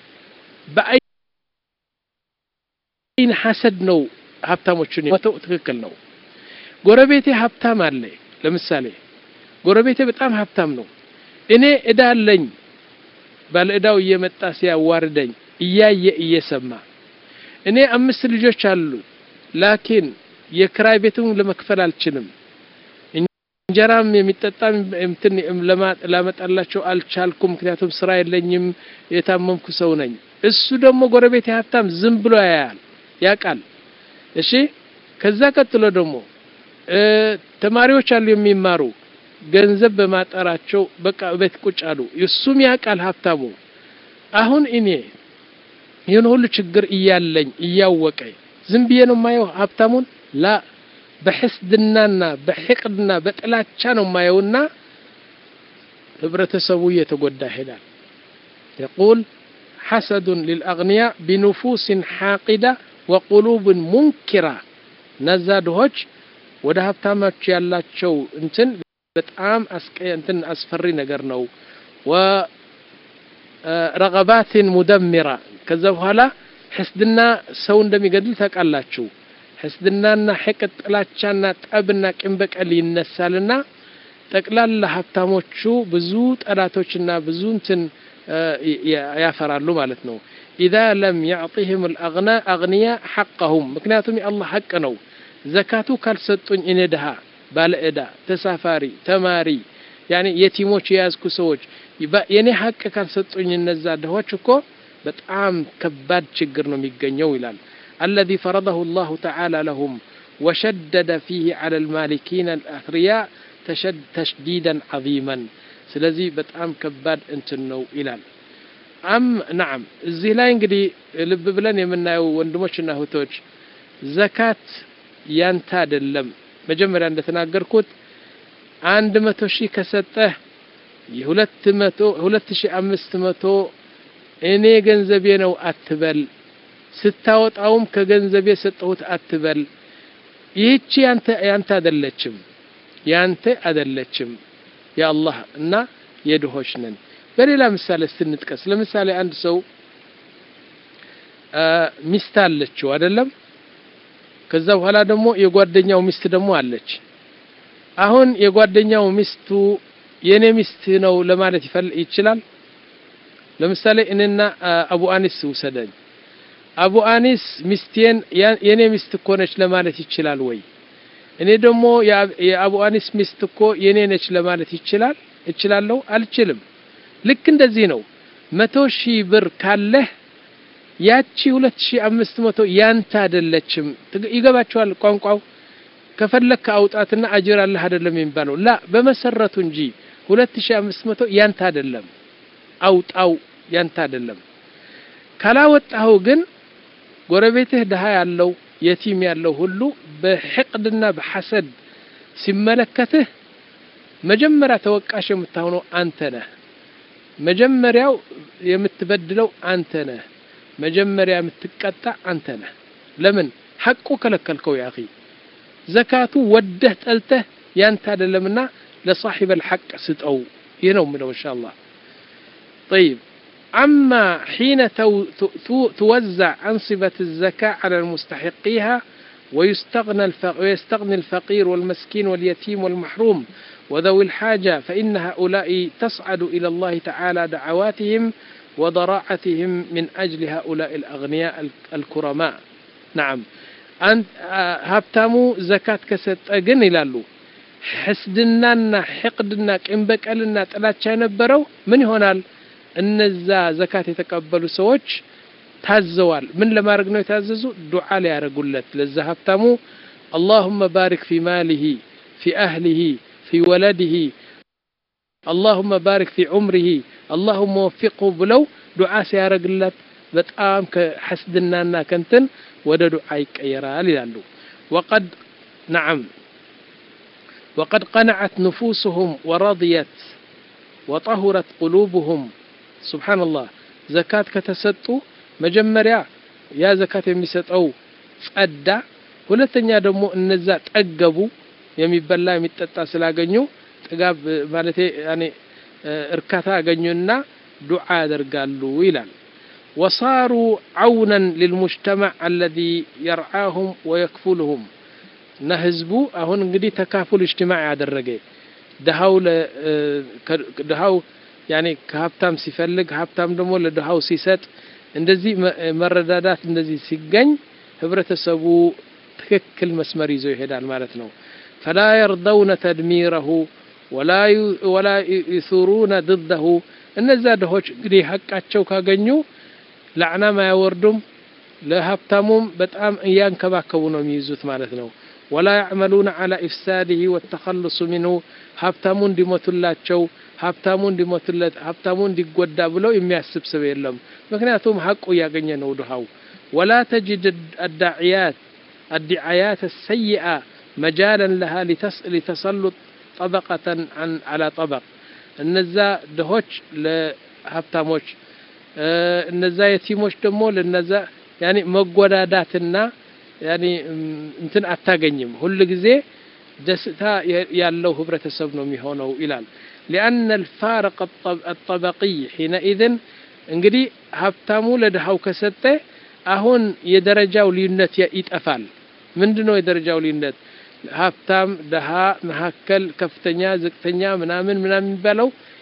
በአይን ሐሰድ ነው ሀብታሞችን ሞተው ትክክል ነው ጎረቤቴ ሀብታም አለ ለምሳሌ ጎረቤቴ በጣም ሀብታም ነው እኔ እዳ አለኝ ባለ እዳው እየመጣ ሲያዋርደኝ እያየ እየሰማ እኔ አምስት ልጆች አሉ ላኪን የክራይ ቤቱን ለመክፈል አልችልም እንጀራም የሚጠጣም እንትን ላመጣላቸው አልቻልኩም ምክንያቱም ስራ የለኝም የታመምኩ ሰው ነኝ እሱ ደግሞ ጎረቤት ሀብታም ዝም ብሎ ያያል ያቃል እሺ ከዛ ቀጥሎ ደግሞ ተማሪዎች አሉ የሚማሩ ገንዘብ በማጠራቸው በቃ ቤት ቁጭ አሉ እሱም ያቃል ሀብታሙ አሁን እኔ ይህን ሁሉ ችግር እያለኝ እያወቀ ዝም ብዬ ነው የማየው ሀብታሙን ላ በሕስድናና በሕቅድና በጥላቻ ነው የማየውና ህብረተሰቡ እየተጎዳ ይሄዳል يقول حسد للأغنياء بنفوس حاقدة وقلوب منكرة ነዛ ድሆች ወደ ሀብታሞች ያላቸው እንትን በጣም እንትን አስፈሪ ነገር ነው ወረገባትን ሙደሚራ ከዛ በኋላ ሕስድና ሰው እንደሚገድል ታውቃላችሁ ሕስድናና ሕቅድ ጥላቻና ጠብና ቂም በቀል ይነሳልና ጠቅላላ ሀብታሞቹ ብዙ ጠላቶችና ብዙ እንትን ያፈራሉ ማለት ነው ኢዛ ለም ያዕጢህም ልአግና አግንያ ሐቀሁም ምክንያቱም የአላህ ሐቅ ነው ዘካቱ ካልሰጡኝ እኔ ድሃ ባለ ዕዳ ተሳፋሪ ተማሪ ያኔ የቲሞች የያዝኩ ሰዎች የኔ ሐቅ ካልሰጡኝ እነዛ ድሆች እኮ በጣም ከባድ ችግር ነው የሚገኘው ይላል الذي فرضه الله تعالى لهم وشدد فيه على المالكين الأثرياء تشد تشديدا عظيما ስለዚህ በጣም ከባድ እንትን ነው ይላል አም ናም እዚህ ላይ እንግዲህ ልብ ብለን የምናየው ወንድሞችና እህቶች ዘካት ያንተ አይደለም መጀመሪያ እንደተናገርኩት አንድ መቶ ሺህ ከሰጠህ የሁለት መቶ ሁለት ሺህ አምስት መቶ እኔ ገንዘቤ ነው አትበል ስታወጣውም ከገንዘቤ ሰጠሁት አትበል ይህቺ ያንተ ያንተ አይደለችም ያንተ አይደለችም የአላህ እና የድሆች ነን በሌላ ምሳሌ ስትንጥቀስ ለምሳሌ አንድ ሰው ሚስት አለችው አይደለም ከዛ በኋላ ደግሞ የጓደኛው ሚስት ደግሞ አለች አሁን የጓደኛው ሚስቱ የኔ ሚስት ነው ለማለት ይችላል ለምሳሌ እኔና አቡ አኒስ ውሰደኝ አቡ አኒስ ሚስቴን የኔ ሚስት እኮ ነች ለማለት ይችላል ወይ እኔ ደግሞ የአቡ አኒስ ሚስት እኮ የኔ ነች ለማለት ይችላል እችላለሁ አልችልም ልክ እንደዚህ ነው መቶ ሺህ ብር ካለህ ያቺ ሁለት ሺህ አምስት መቶ ያንተ አይደለችም ይገባቸዋል ቋንቋው ከፈለክ አውጣትና አጅር አለህ አይደለም የሚባለው ላ በመሰረቱ እንጂ ሁለት ሺህ አምስት መቶ ያንተ አይደለም አውጣው ያንተ አይደለም ካላወጣኸው ግን ጎረቤትህ ድሃ ያለው የቲም ያለው ሁሉ በሕቅድና በሐሰድ ሲመለከትህ መጀመሪያ ተወቃሽ የምታሆነው አንተ ነህ መጀመሪያው የምትበድለው አንተ ነህ መጀመሪያ የምትቀጣ አንተ ነህ ለምን ሐቁ ከለከልከው ያ አኺ ዘካቱ ወደህ ጠልተህ ያንተ አይደለምና ለሳሒበ الحق ስጠው ይህ ነው ምለው ኢንሻአላህ طيب أما حين توزع أنصبة الزكاة على المستحقيها ويستغنى ويستغني الفقير والمسكين واليتيم والمحروم وذوي الحاجة فإن هؤلاء تصعد إلى الله تعالى دعواتهم وضراعتهم من أجل هؤلاء الأغنياء الكرماء نعم أنت هبتامو زكاة كست أجن إلى حسدنا حقدنا كإنبكالنا تلاتشا ينبرو من هنا እነዛ ዘካት የተቀበሉ ሰዎች ታዘዋል ምን ለማድረግ ነው የታዘዙ ዱዓ ሊያደርጉለት ለዛ ሀብታሙ اللهم بارك في ماله في أهله في ولده اللهم بارك في عمره اللهم وفقه ብለው ዱዓ ሲያደርግለት በጣም ከሐስድናና ከንትን ወደ ዱዓ ይቀየራል ይላሉ وقد نعم وقد قنعت نفوسهم ورضيت وطهرت قلوبهم ሱብሓንላህ ዘካት ከተሰጡ መጀመሪያ ያ ዘካት የሚሰጠው ጸዳ ሁለተኛ ደግሞ እነዛ ጠገቡ የሚበላ የሚጠጣ ስላገኙ ጥጋብ ማለቴ ያኔ እርካታ አገኙና ዱዓ ያደርጋሉ ይላል ወሳሩ አውነን ልልሙጅተማዕ አለዚ የርዓሁም ወየክፉልሁም እና ህዝቡ አሁን እንግዲህ ተካፉል እጅትማዕ ያደረገ ድሃው ድሃው ያኔ ከሀብታም ሲፈልግ ሀብታም ደግሞ ለድሃው ሲሰጥ እንደዚህ መረዳዳት እንደዚህ ሲገኝ ህብረተሰቡ ትክክል መስመር ይዞ ይሄዳል ማለት ነው ፈላ የርደውነ ተድሚረሁ ወላ ዩሱሩነ ድደሁ እነዛ ድሆች እንግዲህ ሀቃቸው ካገኙ ላዕናም አያወርዱም ለሀብታሙም በጣም እያንከባከቡ ነው የሚይዙት ማለት ነው ወላ ያዕመሉነ ዓላ ኢፍሳድህ ወተኸልሱ ሚንሁ ሀብታሙ እንዲሞቱላቸው ሀብታሙ እንዲሞትለት ሀብታሙ እንዲጎዳ ብለው የሚያስብ ሰው የለም ምክንያቱም ሀቁ እያገኘ ነው ድሃው ወላ ተጅድ አዳዕያት الدعايات السيئة مجالا لها لتسلط طبقة عن على طبق እነዛ ድሆች ለሀብታሞች እነዛ የቲሞች ደግሞ ለነዛ ያኒ መጎዳዳትና ያኒ እንትን አታገኝም ሁል ጊዜ ደስታ ያለው ህብረተሰብ ነው የሚሆነው ይላል لأن الفارق الطبقي حينئذ እንግዲህ ሀብታሙ ለድሃው ከሰጠ አሁን የደረጃው ልዩነት ይጠፋል ምንድነው የደረጃው ልዩነት ሀብታም ደሃ መካከል ከፍተኛ ዝቅተኛ ምናምን ምናምን የሚባለው